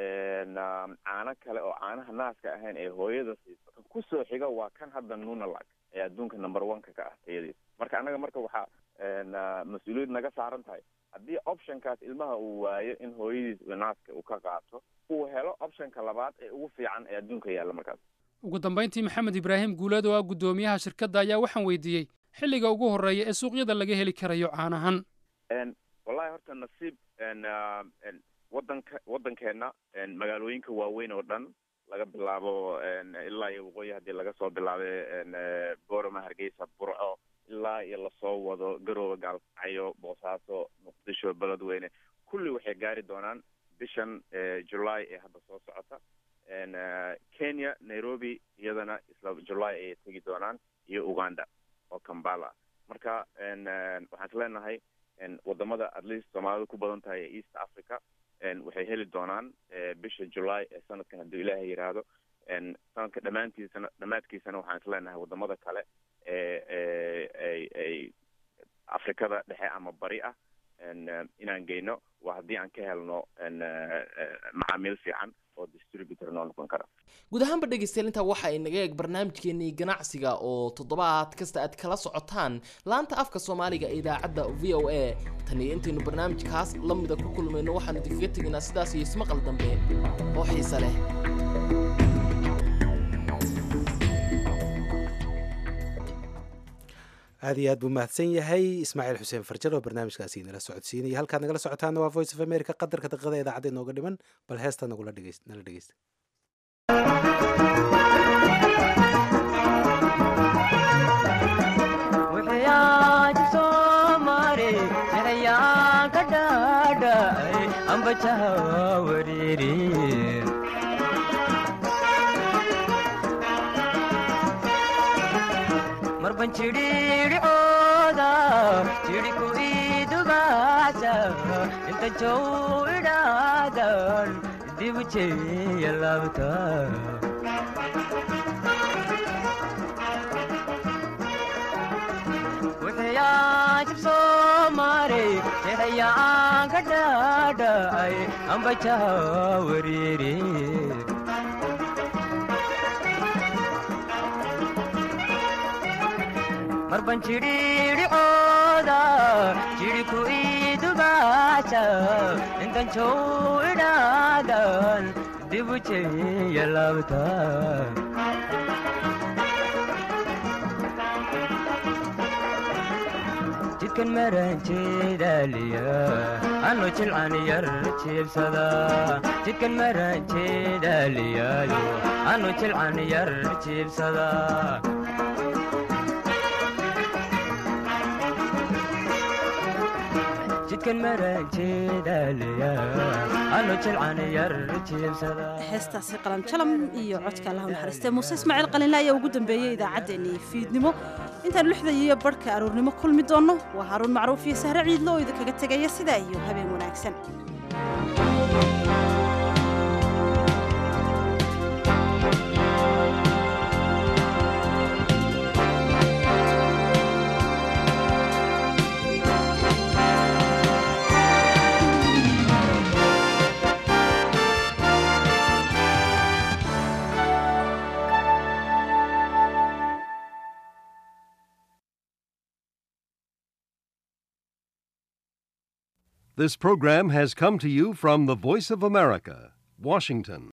caano kale oo caanaha naaska ahayn ee hooyada siiso kan kusoo xiga waa kan hadda nunalag ee adduunka number one-ka ka ah tayadiisa marka annaga marka waxaa mas-uuliyad naga saaran tahay haddii optionkaas ilmaha uu waayo in hooyadiis naaska uu ka qaato uu helo optionka labaad ee ugu fiican ee adduunka yaalla markaas ugu dambayntii maxamed ibraahim guuleed oo ah guddoomiyaha shirkadda ayaa waxaan weydiiyey xilliga ugu horreeya ee suuqyada laga heli karayo caanahan wallahi horta nasiib wadanka waddankeenna magaalooyinka waaweyn oo dhan laga bilaabo ilaa iyo waqooyi haddii laga soo bilaabay boorama hargeysa burco ilaa iyo lasoo wado garooba gaalkacyo boosaaso muqdisho beledweyne kulli waxay gaari doonaan bishan july ee hadda soo socota kenya nairobi iyadana isla july ayay tegi doonaan iyo uganda oo kambala marka waxaan is leenahay wadamada at least soomaalida ku badan tahay ee east africa waxay heli doonaan bisha july ee sanadkan hadduu ilaahay yidhaahdo sanadka dhammaantiisana dhammaadkiisana waxaan is leenahay wadamada kale ee ay ay afrikada dhexe ama bari ah inaan geyno waa haddii aan ka helno macaamiil fiican oo distributor noo noqon kara guud ahaanba dhegeystayaal intaa waxa ay naga eeg barnaamijkeenii ganacsiga oo toddobaad kasta aad kala socotaan laanta afka soomaaliga ee idaacadda v o a tan iyo intaynu barnaamijkaas la mida ku kulmayno waxaanu idinkaga tegaynaa sidaas iyo ismaqal dambe oo xiise leh aad iyo aad buu mahadsan yahay ismaaciil xuseen farjar oo barnaamijkaasi nala socodsiinaya halkaad nagala socotaana waa voice of america qadarka daqiiqada idaacadda inooga dhiman bal heesta nagula dhegeys nala dhegeysta marban jidhiidhicooda jidhiku idubaasa inta jow idhaadan dibu jeeya laabta wuxuyaajib soo maray jexayaan ka dhaadhacay ambajaha wariiri marban jidhiidhicooda jidhiku idubaasa intan jow idhaadan dibu jeeya laabta jidkan maranjeedaaliya anu jilcan yar jiibsada jidkan maranjeedaaliyaayo anu jilcan yar jiibsada jidkan maranjeedaaliya anu jilcan yar jiibsada heestaasi qalan jalam iyo codka allahu naxariistee muuse ismaaciil qalinle ayaa ugu dambeeyey idaacaddeenii fiidnimo intaanu lixda iyo barhka aroornimo kulmi doonno waa haaruun macruuf iyo sahre ciidlo oo idinkaga tegaya sidaa iyo habeen wanaagsan This program has come to you from the Voice of America, Washington.